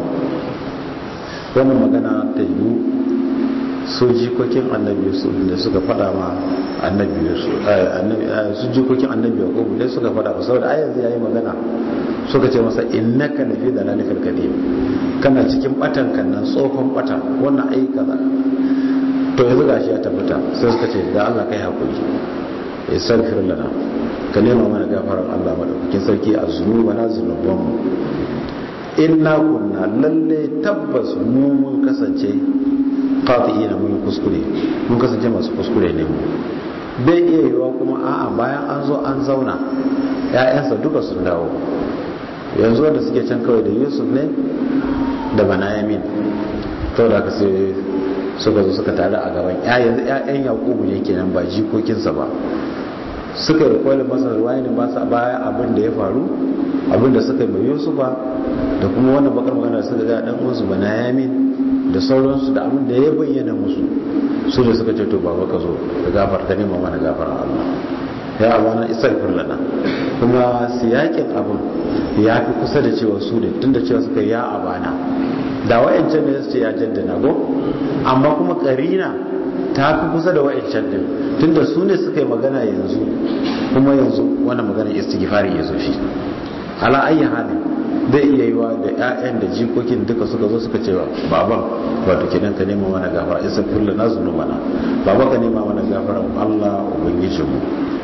wannan magana ta yi su jikokin annabi yusuf da suka fada ma annabi yusuf su jikokin annabi yakubu dai suka fada masa saboda ayyanzu yayi magana suka ce masa innaka lafi dalalikal qadim kana cikin batan kan nan tsohon bata wannan ai kaza to yanzu gashi ya tabbata sai suka ce da Allah kai hakuri istaghfir lana ka nema mana gafarar Allah madaukakin sarki a zunuba na zunuban mu inna kunna lalle tabbas mu mun kasance qati'ina mun kuskure mun kasance masu kuskure ne mu bai iya yiwa kuma a'a bayan an zo an zauna ƴaƴansa duka sun dawo yanzu wanda suke can kawai da Yusuf ne da Banayamin to da sai suka zo suka tare a gaban yanzu ƴaƴan Yakubu ne kenan ba jikokinsa ba suka yi kwalin masa ruwaye ne ba su baya abin da ya faru abin da suka yi mai yusufa da kuma wannan bakar magana suka ga dan uwansu bana yamin da sauransu da abin da ya bayyana musu su da suka ce to baba ka zo da gafar ta nema mana gafar Allah ya abana istaghfir lana kuma siyakin abin ya fi kusa da cewa su ne tunda cewa suka ya abana da wayancan ne su ce ya jaddana go amma kuma karina ta fi kusa da wa'ancan din tunda su ne suka yi magana yanzu kuma yanzu wannan magana istighfari ya zo shi ala ayi halin zai iya yiwa da ƴaƴan da jikokin duka suka zo suka cewa baban wato kenan ka nema mana gafara isa kullu na zunubana baba ka nema mana gafara Allah ubangijinmu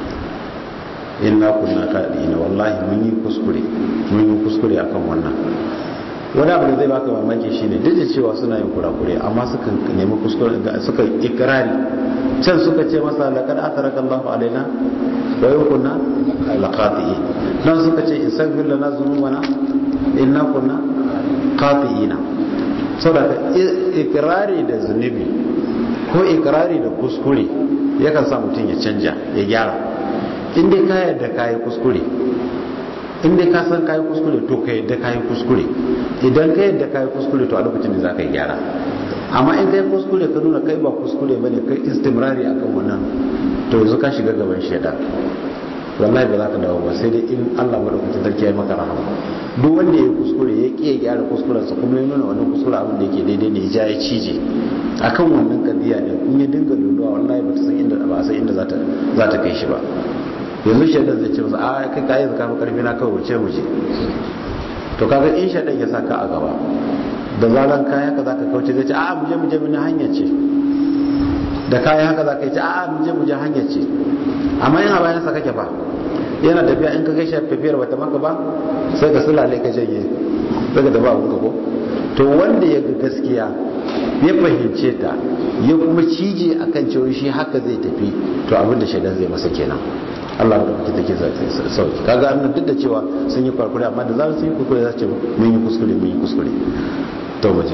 inna kunna kadina wallahi mun yi kuskure mun yi kuskure akan wannan wani abu da zai baka mamaki shine duk da cewa suna yin kurakure amma suka nemi kuskure suka ikrari can suka ce masa laqad atharaka Allahu alaina wa yukunna laqati nan suka ce istaghfir lana dhunubana inna kunna qati'ina saboda ikrari da zunubi ko ikrari da kuskure yakan sa mutum ya canja ya gyara in dai ka yarda ka yi kuskure in dai ka san kayi kuskure to ka yadda kayi kuskure idan ka yadda kayi kuskure to a lokacin da za ka yi gyara amma in kai kuskure ka nuna kai ba kuskure ba ne kai istimrari akan wannan to yanzu ka shiga gaban shaidan wallahi ba za ka dawo ba sai dai in Allah madaukakin sarki ya maka rahama duk wanda ya kuskure ya ƙi ya gyara kuskurensa kuma ya nuna wannan kuskure abin da yake daidai ne ya ja ya cije akan wannan kadiya ne in ya dinga luluwa wallahi ba ta san inda ba san inda za ta za ta kai shi ba yanzu shaidan zai ce masa a kai kai zaka fi karfi na kawai wuce wuce to kaga in shaidan ya saka a gaba da zaran kayan haka zaka kauce zai ce a mu je mu je mun hanya ce da kayan haka zaka yi ce a mu je mu je hanya ce amma in a bayan sa kake ba yana tafiya in ka gaishe tafiyar bata maka ba sai ka sulale ka janye daga da ba abun ko to wanda ya ga gaskiya ya fahimce ta ya kuma cije akan cewa shi haka zai tafi to abin da shaidan zai masa kenan Allah da kuke take sauki kaga annan duk da cewa sun yi kwarkure amma da zarar sun yi kuskure za su ce mun yi kuskure mun yi kuskure to mu je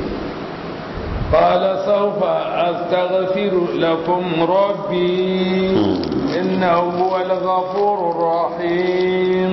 قال سوف أستغفر لكم ربي إنه هو الغفور الرحيم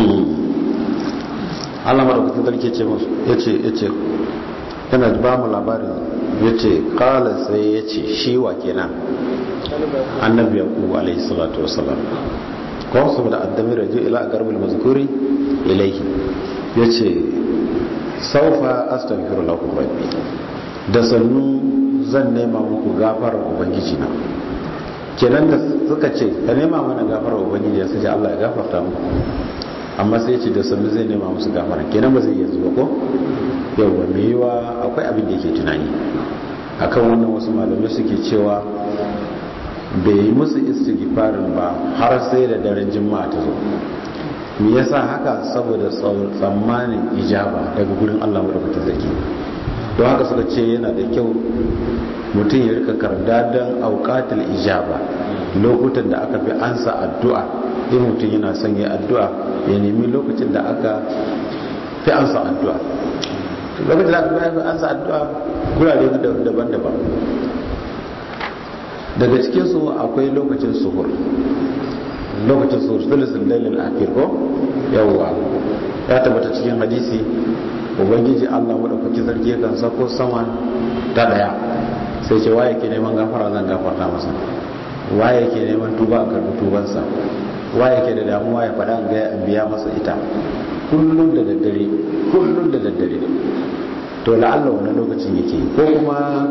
Allah madaukakin sarki ce musu yace yace yana ba mu labarin yace qala sai yace shi wa kenan annabi yaqub alayhi salatu wassalam ko saboda addami raju ila garbil mazkuri ilayhi yace saufa astaghfiru lakum rabbi da sannu zan nema muku gafarar ubangiji na kenan da suka ce ka nema mana gafarar ubangiji ya sace Allah ya gafarta muku amma sai ce da sannu zai nema musu gafara kenan ba zai yanzu ba ko yauwa mai yiwa akwai abin da yake tunani akan wannan wasu malamai suke cewa bai yi musu istighfarin ba har sai da daren juma'a ta zo me yasa haka saboda tsammanin ijaba daga gurin Allah madaukakin sarki don haka suka ce yana da kyau mutum ya rika karda don aukatul ijaba lokutan da aka fi ansa addu'a in mutum yana son ya addu'a ya nemi lokacin da aka fi ansa addu'a lokacin da aka fi ansa addu'a gurare daban-daban daga cikinsu akwai lokacin suhur lokacin suhur sulisin dalil akhir ko yawwa ya tabbata cikin hadisi ubangiji allah maɗaukaki sarki yakan sako sama ta ɗaya sai ce waye ke neman gafara zan gafarta masa waye ke neman tuba a karbi tubansa waye ke da damuwa ya faɗa ga ya biya masa ita kullum da daddare kullum da daddare to la'alla wannan lokacin yake ko kuma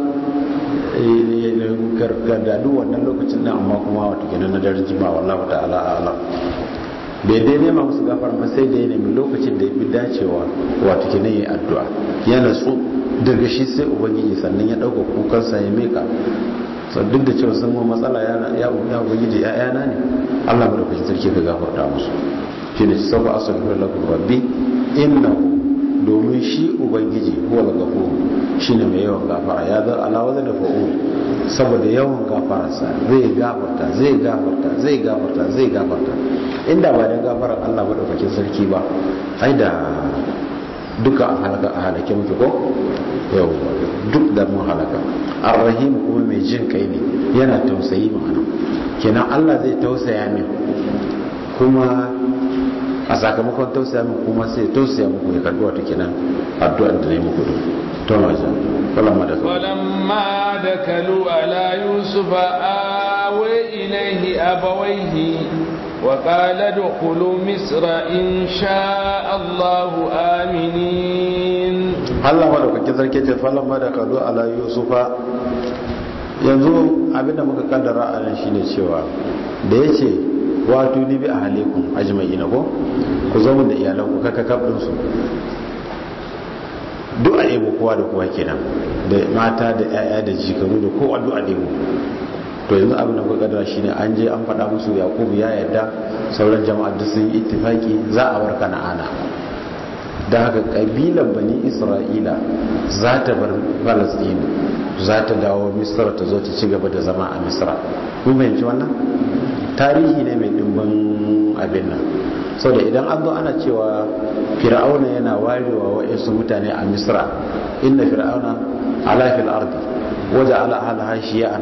gargadu wannan lokacin nan amma kuma wato kenan na daren jima wallahu ta'ala ala bai dai nema musu gafar ba sai da ya nemi lokacin da ya fi dacewa wato kenan ya addu'a ya natsu daga shi sai ubangiji sannan ya ɗauka kukansa ya meka duk da cewa sun mun matsala ya ubangiji ya'yana ne Allah mu da kuke sarki ka gafarta musu shi ne sauka astaghfiru lakum rabbi innahu domin shi ubangiji huwa al-ghafur shine mai yawan gafara ya zar ala wazan fa'ul saboda yawan gafararsa zai gafarta zai gafarta zai gafarta zai gafarta inda ba da gafarar Allah madaukakin sarki ba ai da duka a halaka a halake muke ko yau duk da mun halaka arrahim kuma mai jin kai ne yana tausayi ma'ana kenan Allah zai tausaya min kuma a sakamakon tausaya min kuma sai tausaya muku ya karbi wata kenan addu'ar da ne muku duk to ma ja falamma da falamma da kalu ala yusuf awe ilaihi abawaihi wa qala dukhulu misra in sha Allah aminin Allah ma da kake sarki ce falamma da kalu ala yusufa yanzu abinda muka kaddara a nan shine cewa da yace wato ni bi ahalikum ajma'ina ko ku zama da iyalanku kaka kabdin su duk a ɗebo kowa da kowa kenan da mata da 'ya'ya da jikaru da kowa duk a ɗebo to yanzu abin da kuka kadara shine an je an faɗa musu yakubu ya yarda sauran jama'a da sun yi ittifaki za a warka na ana da haka kabilan bani isra'ila za ta bar palestine za ta dawo misra ta zo ta ci gaba da zama a misra kun fahimci wannan tarihi ne mai dimbin abin nan sau da idan an zo ana cewa fir'auna yana warewa wa'insu mutane a misra inna fir'auna ala fil ardi waje ala ahalaha shiya'an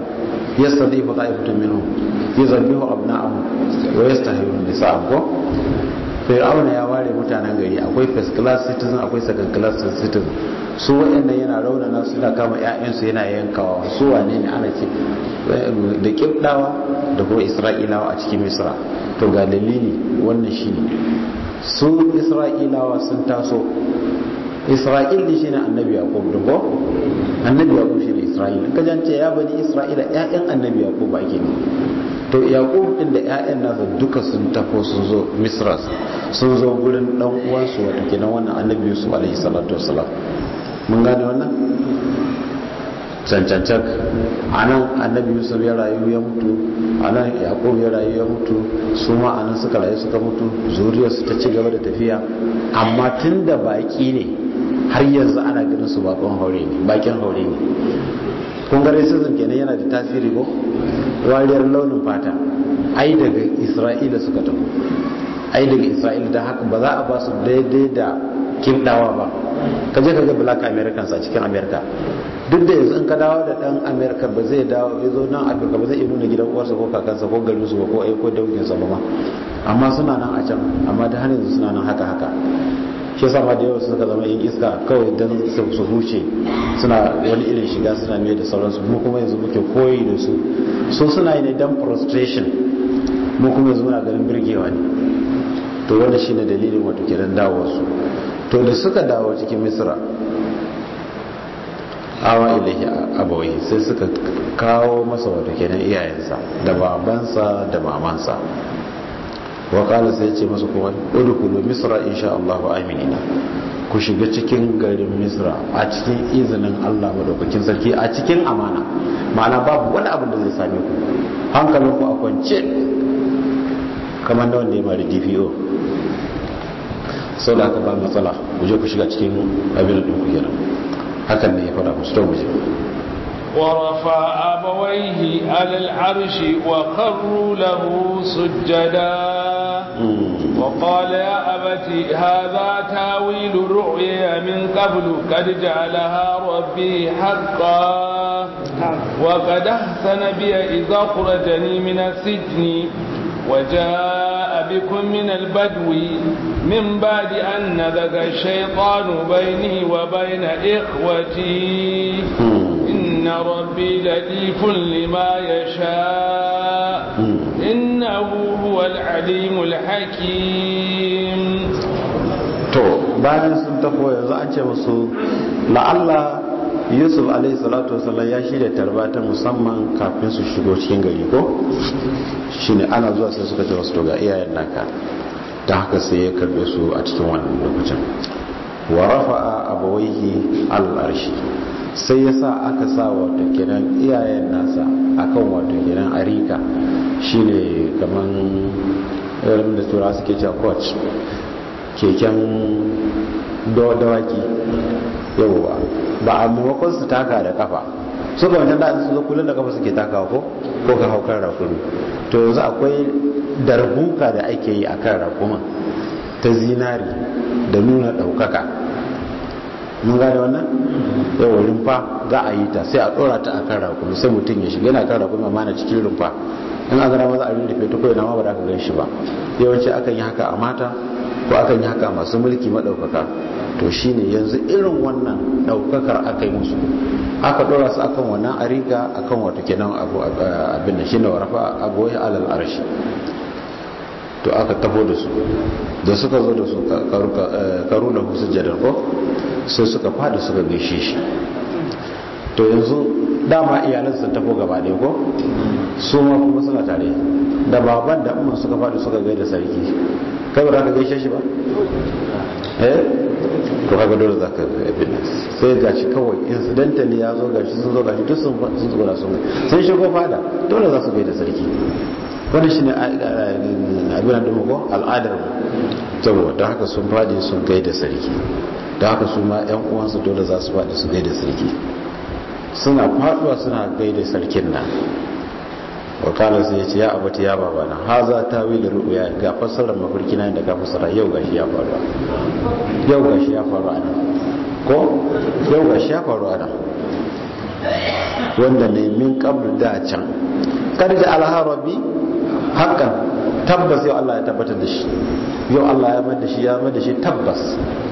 yastadifu ta'ifatun minhum yuzabbihu abna'ahum wa yastahiyu nisa'ahum ko fir'auna ya ware mutanen gari akwai first class citizen akwai second class citizen su waɗanda yana raunana suna kama 'ya'yansu yana yankawa su wane ne ana ce da kibdawa da kuma isra'ilawa a cikin misra to ga dalili wannan shi ne su isra'ilawa sun taso isra'il ne shine annabi yaqub da ko annabi yaqub shine isra'il in ka jance ya bani isra'ila ƴaƴan annabi yaqub ake ne to yaqub din da ƴaƴan nasa duka sun tafo sun zo misra sun zo gurin dan uwansu wato kenan wannan annabi yusuf alaihi salatu wassalam mun gane wannan cancancak a nan annabi yusuf ya rayu ya mutu a nan yakub ya rayu ya mutu su ma a nan suka rayu suka mutu zuriyarsu ta ci gaba da tafiya amma tun da baki ne har yanzu ana ganin su bakon haure ne bakin haure ne kun ga racism kenan yana da tasiri ko wariyar launin fata ai daga isra'ila suka tafi ai daga isra'ila da haka ba za a ba su daidai da kimdawa ba ka je ka ga black americans a cikin america duk da yanzu in ka dawo da dan america ba zai dawo ya zo nan afirka ba zai iya nuna gidan uwarsa ko kakansa ko garin su ko ai ko danginsa ba ma amma suna nan a can amma da har yanzu suna nan haka haka shi yasa ma da yawa suka zama yin iska kawai dan su huce suna wani irin shiga suna mai da sauransu mu kuma yanzu muke koyi da su so suna yi ne dan frustration mu kuma yanzu muna ganin birgewa ne to wanda shine dalilin wato kiran dawo su to da suka dawo cikin misra awa ilahi abawai sai suka kawo masa wato kenan iyayensa da babansa da mamansa wakala sai ce masa kuma udkhulu misra insha Allah aminina ku shiga cikin garin misra a cikin izinin Allah madaukakin sarki a cikin amana ma'ana babu wani abin da zai same ku hankalin ku a kwance kamar da wanda ya mari DPO sau da aka ba matsala ku je ku shiga cikin abin da ku kenan hakan ne ya fara musu to muje ورفع أبويه على العرش وخروا له سجدا وقال يا أبت هذا تاويل رؤيا من قبل قد جعلها ربي حقا وقد أحسن بي إذا أخرجني من السجن وجاء بكم من البدو من بعد أن نذق الشيطان بيني وبين إخوتي إن ربي لطيف لما يشاء إنه هو العليم الحكيم to bayan sun tafo yanzu an ce musu la'alla yusuf alaihi salatu wasallam ya shirya tarba ta musamman kafin su shigo cikin gari ko shine ana zuwa sai suka ce wasu to ga iyayen naka ta haka sai ya karbe su a cikin wannan lokacin wa rafa'a abawaihi al-arshi sai ya sa aka sa wato kenan iyayen nasa akan wato kenan arika shine kaman irin da tura suke cewa coach keken dawaki yawwa ba a maimakon su taka da kafa su ga wancan da su zo kullum da kafa suke takawa ko ko ka haukar rakumi to yanzu akwai darbuka da ake yi a kan rakuma ta zinari da nuna ɗaukaka mun gane wannan yau rumfa za a yi ta sai a ɗora ta a kan rakumi sai mutum ya shiga yana kan rakumi amma na cikin rumfa in a gara maza a rinrufe ta kawai na ma ba da ka gan shi ba yawanci akan yi haka a mata ko akan yi haka masu mulki maɗaukaka to shine yanzu irin wannan ɗaukakar aka yi musu aka ɗora su akan wannan ariga akan wato kenan abin da shine warafa agoyi alal arshi to aka tafo da su da suka zo da su karu da husu jadar ko sai suka fada suka gaishe shi to yanzu dama iyalan sun tafo gaba ɗaya ko su ma kuma suna tare da baban da umar suka fada suka gaida sarki kai ba za ka gaishe shi ba eh to kaga dole za ka abin sai gashi kawai incidentally ya zo gashi sun zo gashi duk sun sun zo da sun sun shigo fada dole za su gaida sarki wani shi ne abin da ko al'adar mu da haka sun fadi sun gaida sarki da haka su ma yan uwansu dole za su fadi su gaida sarki suna faduwa suna gaida sarkin nan wakala sai ya ce ya abata ya babana ha za ta wili ru'uya ga fassarar mafarki na da ka fassara yau gashi ya faru yau gashi ya faru a nan ko yau gashi ya faru a nan wanda ne min kablu da can karji alharabi hakan tabbas yau Allah ya tabbatar da shi yau Allah ya mai da shi ya mai da shi tabbas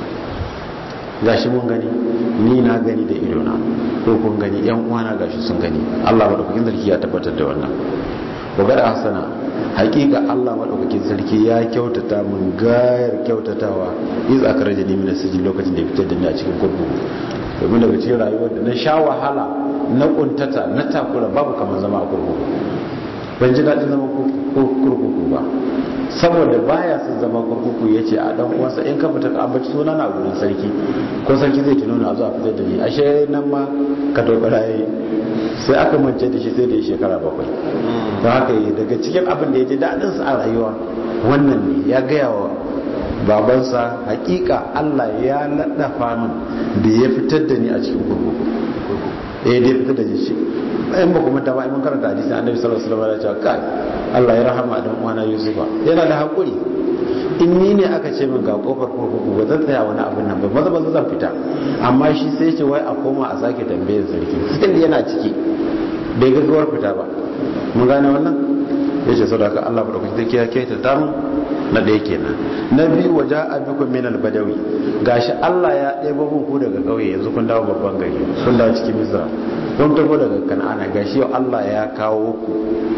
gashi mun gani ni na gani da idona ko kun gani yan uwana gashi sun gani Allah madaukakin sarki ya tabbatar da wannan wa gada hasana hakika Allah madaukakin sarki ya kyautata mun gayar kyautatawa iz akraja ni min sijin lokacin da ya fitar da ni a cikin kurkuku domin daga cikin rayuwar da na sha wahala na kuntata na takura babu kamar zama a kurkuku ban ji daɗin zama kurkuku ba saboda baya sun zama kurkuku ya ce a dan uwansa in ka fita ka ambaci suna na gurin sarki ko sarki zai tuno na zuwa fitar da ni ashe nan ma ka dogara yayi sai aka mance da shi sai da ya shekara bakwai don haka yi daga cikin abin da ya ji daɗin sa a rayuwa wannan ne ya gaya wa babansa hakika Allah ya naɗafa min da ya fitar da ni a cikin kurkuku eh da ya fitar da shi in ba kuma ta ba mun karanta hadisin annabi sallallahu alaihi wasallam ya ce kai Allah ya rahama dan uwana Yusufa yana da hakuri in ni ne aka ce min ga kofar kurkuku ba zan tsaya wani abin nan ba maza maza zan fita amma shi sai ce wai a koma a sake tambayar sarki still yana ciki bai gaggawar fita ba mun gane wannan ya ce sadaka Allah ba da kuka take ya kaita tamu na ɗaya kenan na biyu waje a bikon minal badawi gashi Allah ya ɗebo mun ku daga ƙauye yanzu kun dawo babban gari kun dawo cikin misra kun tafi daga kan'ana gashi yau Allah ya kawo ku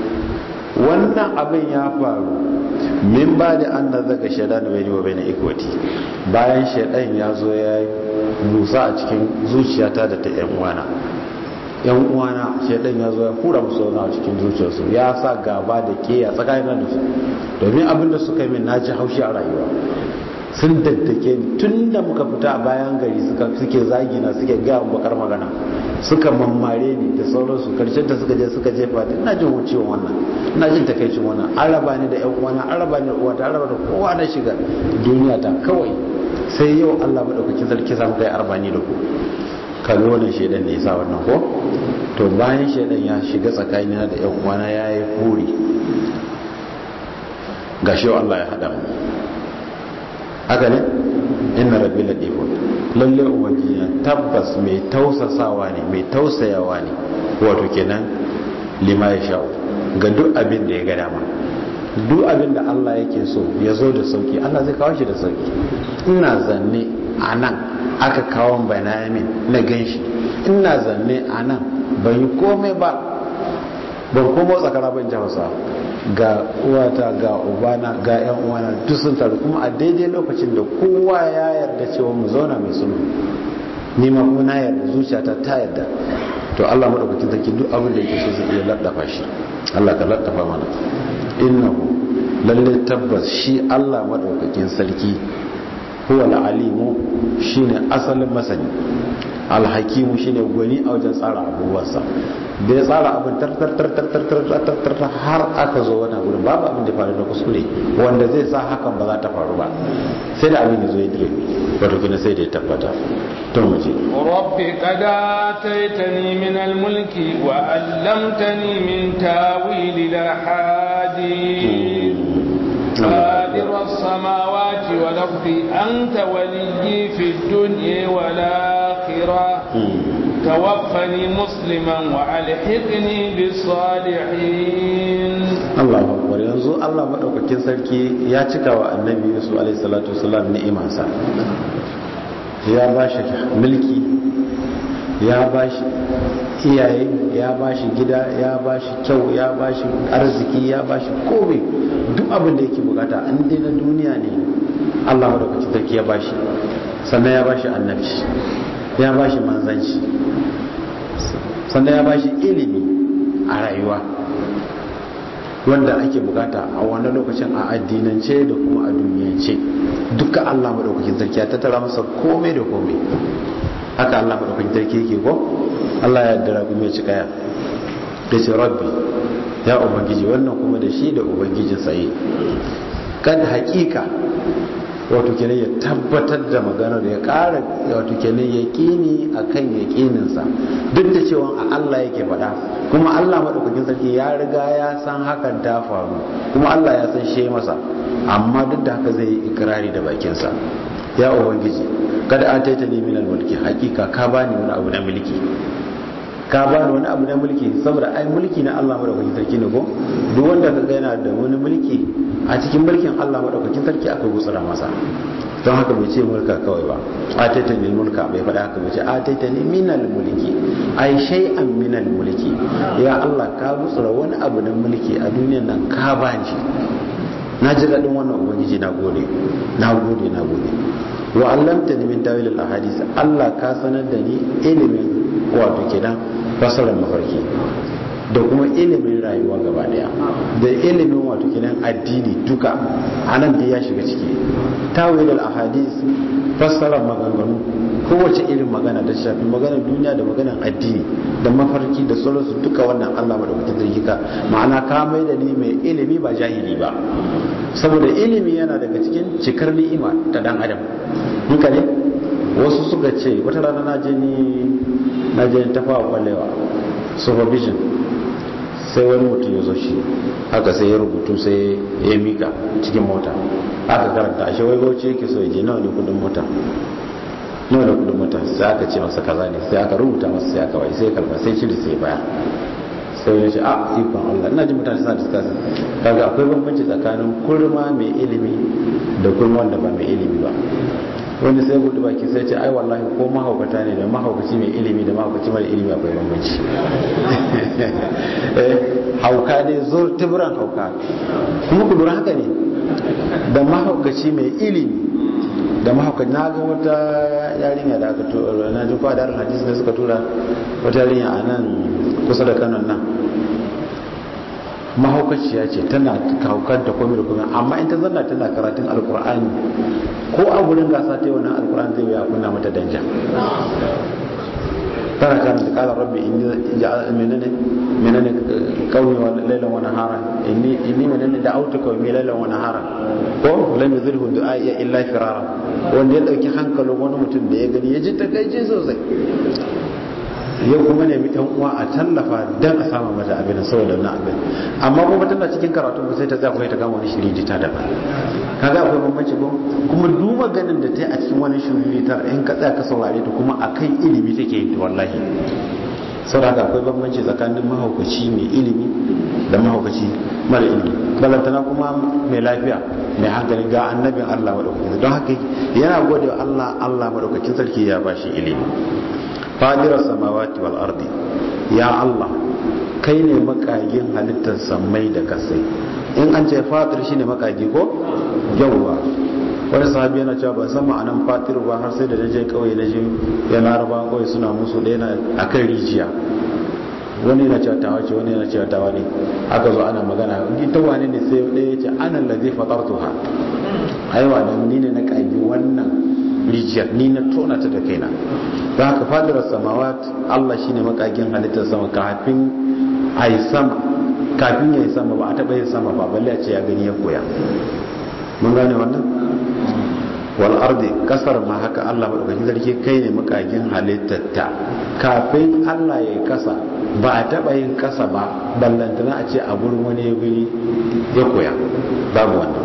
wannan abin ya faru min ba da an na zaga shaidan bai wa bai na ikwati bayan shaidan ya zo ya yi musa a cikin zuciyata da ta yan uwana yan uwana shaidan ya zo ya hura musu wani a cikin zuciyarsu ya sa gaba da ke a tsakanin da su domin abin da suka yi min na ji haushi a rayuwa sun daddake ni tun da muka fita a bayan gari suke zagina suke gaya bakar magana suka mammare ni da sauransu karshen ta suka je suka jefa da ina jin wucewa wannan ina jin takaicin wannan an raba ni da yan uwana an raba ni da uwata an raba da kowa na shiga duniya ta kawai sai yau Allah madaukakin sarki samu kai arbani da ku kaga wannan shedan ne yasa wannan ko to bayan shedan ya shiga tsakanina da yan uwana yayi furi gashi yau Allah ya hada mu haka ne inna rabbi latifun lalle ubangiji na tabbas mai tausasawa ne mai tausayawa ne wato kenan lima ya sha'u ga duk abin da ya ga dama duk abin da Allah yake so ya zo da sauki Allah zai kawo shi da sauki ina zanne a nan aka kawo banayamin na ganshi ina zanne a nan ban yi komai ba ban komo tsakara ban ji hausa ga uwata ga ubana ga yan uwana duk sun taru kuma a daidai lokacin da kowa ya yarda cewa mu zauna mai sulhu ni ma kuma na yarda zuciyata ta yarda to Allah madaukakin sarki duk abin da yake so zai iya laddafa shi Allah ka laddafa mana innahu lalle tabbas shi Allah madaukakin sarki huwa al-alimu shine asalin masani alhakimu shine gwani a wajen tsara abubuwansa da ya tsara abin tartartartartartartar har aka zo wani wurin babu abin da faru na kuskure wanda zai sa hakan ba za ta faru ba sai da abin ya zo ya dire wato kina sai da ya tabbata to mu je rabbi qad ataitani min al-mulki wa 'allamtani min tawil al-hadith قادر السماوات والأرض أنت ولي في الدنيا والآخرة توفني مسلما وألحقني بالصالحين الله أكبر yanzu Allah madaukakin sarki ya cika wa annabi Yusuf alaihi salatu wasalam ni'imansa ya ba shi mulki ya ba shi iyaye ya ba shi gida ya ba shi kyau ya ba shi arziki ya ba shi komai duk abin da yake bukata an dai na duniya ne Allah madaukakin sarki ya ba shi sannan ya ba shi annabci ya ba shi manzanci sannan ya ba shi ilimi a rayuwa wanda ake bukata a wani lokacin a addinance da kuma a duniyance duka Allah madaukakin sarki ya tattara masa komai da komai haka Allah madaukakin sarki yake ko Allah ya dara kuma ya cika ya ce rabbi ya ubangiji wannan kuma da shi da ubangijin tsaye kan hakika wato kenan ya tabbatar da magana da ya kara wato kenan ya kini a kan ya kininsa duk da cewa a Allah yake faɗa kuma Allah maɗaukakin sarki ya riga ya san hakan ta faru kuma Allah ya san shi masa amma duk da haka zai yi ikirari da bakinsa ya ubangiji kada an taita ne minal mulki hakika ka bani wani abu na mulki ka bani wani abu na mulki saboda ai mulki na Allah madaukakin sarki ne ko duk wanda ka ga yana da wani mulki a cikin mulkin Allah madaukakin sarki akwai gutsura masa don haka bai ce mulka kawai ba ataita ni mulka bai faɗa haka bai ce ataita ni minal mulki ai shay'an minal mulki ya Allah ka gutsura wani abu na mulki a duniyan nan ka bani na ji daɗin wannan ubangiji na gode na gode na gode wa allamta ni min tawil al ahadith Allah ka sanar da ni ilimin wato kenan fasarar mafarki da kuma ilimin rayuwa gaba daya da ilimin wato kenan addini duka anan da ya shiga ciki tawil al ahadith fasarar maganganu kowace irin magana da shafi maganar duniya da maganar addini da mafarki da sauransu duka wannan Allah madaukakin sarki ka ma'ana ka mai da ni mai ilimi ba jahili ba saboda ilimi yana daga cikin cikar ni'ima ta dan adam duka ne wasu suka ce wata rana na je ni na je tafawa kwallewa supervision sai wani mutum ya zo shi haka sai ya rubutu sai ya mika cikin mota aka karanta ashe wai gauci yake so ya je nawa ne kudin mota nawa ne kudin mota sai aka ce masa kaza ne sai aka rubuta masa sai aka wai sai kalma sai cire sai baya sai ya ce a ikon Allah ina ji mutane suna discussing kaga akwai bambanci tsakanin kurma mai ilimi da kurma wanda ba mai ilimi ba wani sai gudu baki sai ce ai wallahi ko mahaukata ne da mahaukaci mai ilimi da mahaukaci mara ilimi akwai bambanci hauka ne zo tiburan hauka kuma ku lura haka ne da mahaukaci mai ilimi da mahaukaci na ga wata yarinya da aka tura na ji kwa darin hadisi da suka tura wata yarinya a nan kusa da kanon nan mahaukaciya ce tana haukar da komai da komai amma in ta zanna tana karatun alkur'ani ko a gurin gasa ta yi wannan alkur'ani zai wuya kunna mata danja tana karanta kala rabbi inni ja'al menene menene qawmi wa laylan wa nahara inni inni menene da'awtu qawmi laylan wa nahara ko lam yuzilhu du'a illa firara wanda ya dauki hankalin wani mutum da ya gani ya ji takaici sosai yau kuma nemi yan uwa a tallafa dan a sama mata abin saboda na abin amma kuma tana cikin karatu sai ta tsaya ta kama wani shiriri ta daban kaga akwai bambanci ko kuma duba ganin da ta yi a cikin wani shiriri ta in ka tsaya ka saurare ta kuma akan ilimi take yi wallahi saboda haka akwai bambanci tsakanin mahaukaci mai ilimi da mahaukaci mara ilimi balantana kuma mai lafiya mai hankali ga annabin Allah madaukakin don haka yana gode wa Allah Allah madaukakin sarki ya bashi ilimi fadirar samawati wal ardi ya Allah kai ne makagin halittar samai da kasai in an ce fatir shine makagi ko yawwa wani sahabi yana cewa ban san ma'anan fatir ba har sai da naje kauye naje ya laraba kawai suna musu ɗaya na akan rijiya wani yana cewa tawa ce wani yana cewa tawa ne aka zo ana magana ita wane ne sai ɗaya ya ce ana lazi fatartuha aiwa nan ni ne na kagi wannan rijiyar ni na tona ta da kaina don haka fadirar samawat Allah shine makagin halittar sama kafin a yi sama kafin ya yi sama ba a taɓa yin sama ba balle a ce ya gani ya koya mun gane wannan wal ardi kasar ma haka Allah madaukakin sarki kai ne makagin halittar ta kafin Allah ya yi kasa ba a taɓa yin kasa ba ballantana a ce a gurin wani ya gani ya koya babu wannan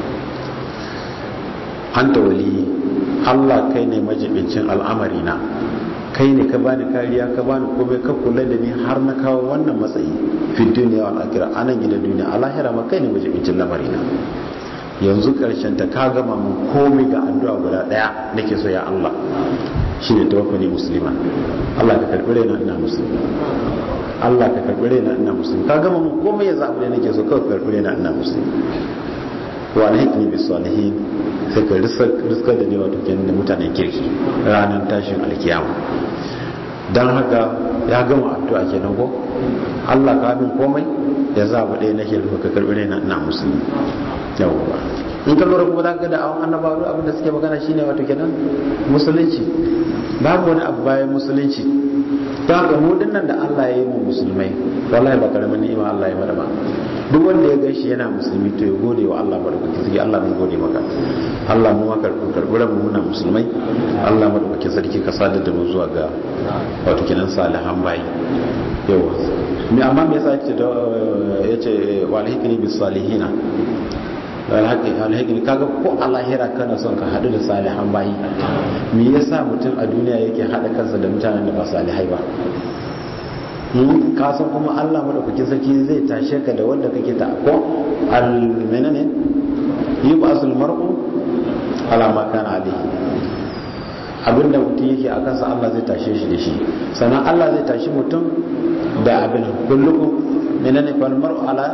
anta waliyi Allah kai ne majibincin al'amari na kai ne ka bani kariya ka bani komai ka kula da ni har na kawo wannan matsayi fi duniya wal akhirah anan gidan duniya a lahira ma kai ne majibincin lamari na yanzu karshen ta ka gama mun komai ga addu'a guda daya nake so ya Allah shine tawaffani muslima Allah ka karbi raina ina musulmi Allah ka karbi raina ina musulmi ka gama mun komai yanzu abu da nake so ka karbi raina ina musulmi wa alhikni bis salihin sai ka riskar da ne wato kenan da mutanen kirki ranar tashin alkiyama don haka ya gama addu'a kenan ko Allah ka min komai ya zaba ɗaya nake rufe ka karɓi raina ina musulmi yawwa in ka lura kuma zaka da awon annabawa abin da suke magana shine wato kenan musulunci babu wani abu bayan musulunci don haka mu dinnan da Allah ya yi mu musulmai wallahi ba karamin ni'ima Allah ya mana ba duk wanda ya gaishe yana musulmi to ya gode wa Allah madaukakin sarki Allah mun gode maka Allah mu maka karbi mu muna musulmai Allah madaukakin sarki ka sadar da mu zuwa ga wato kenan salihan bayi yawa me amma me yasa yace da yace walhikni bis salihina alhikni kaga ko a lahira kana son ka hadu da salihan bayi me yasa mutum a duniya yake hada kansa da mutanen da ba salihai ba ka san kuma Allah madaukakin sarki zai tashe ka da wanda kake ta ko al menene mar'u ala ma kana alayhi abinda mutum yake a kansa Allah zai tashe shi da shi sannan Allah zai tashi mutum da abin kullukum menene fal mar'u ala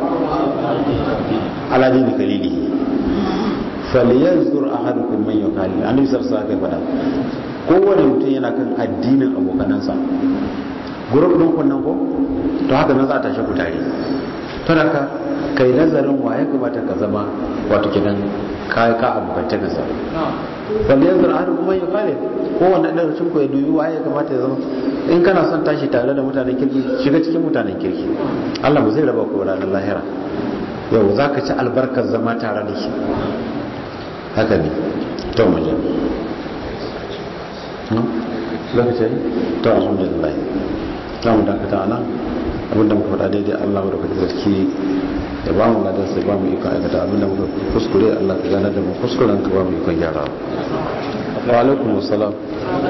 ala dini kalilihi falyanzur ahadukum man yukali annabi sallallahu alaihi wasallam kowane mutum yana kan addinin abokanansa gurup din kun nan ko to haka nan za a tashi ku tare to haka kai nazarin waye kamata ka zama wato kidan kai ka abokance ka sa falyanzur ahadukum man yukali kowanne ɗan cikin ku ya dubi waye kamata ya zama in kana son tashi tare da mutanen kirki shiga cikin mutanen kirki Allah ba zai raba ku ranar lahira yau za ka ci albarkar zama tare da su haka ne to muje lokaci to alhamdulillah za mu dakata nan abinda muka faɗa daidai Allah da kuka zarki da ba mu ladan sai ba mu ikon aikata abinda muka kuskure Allah ka gane da mu kuskuren ka ba mu ikon gyara wa alaikum assalam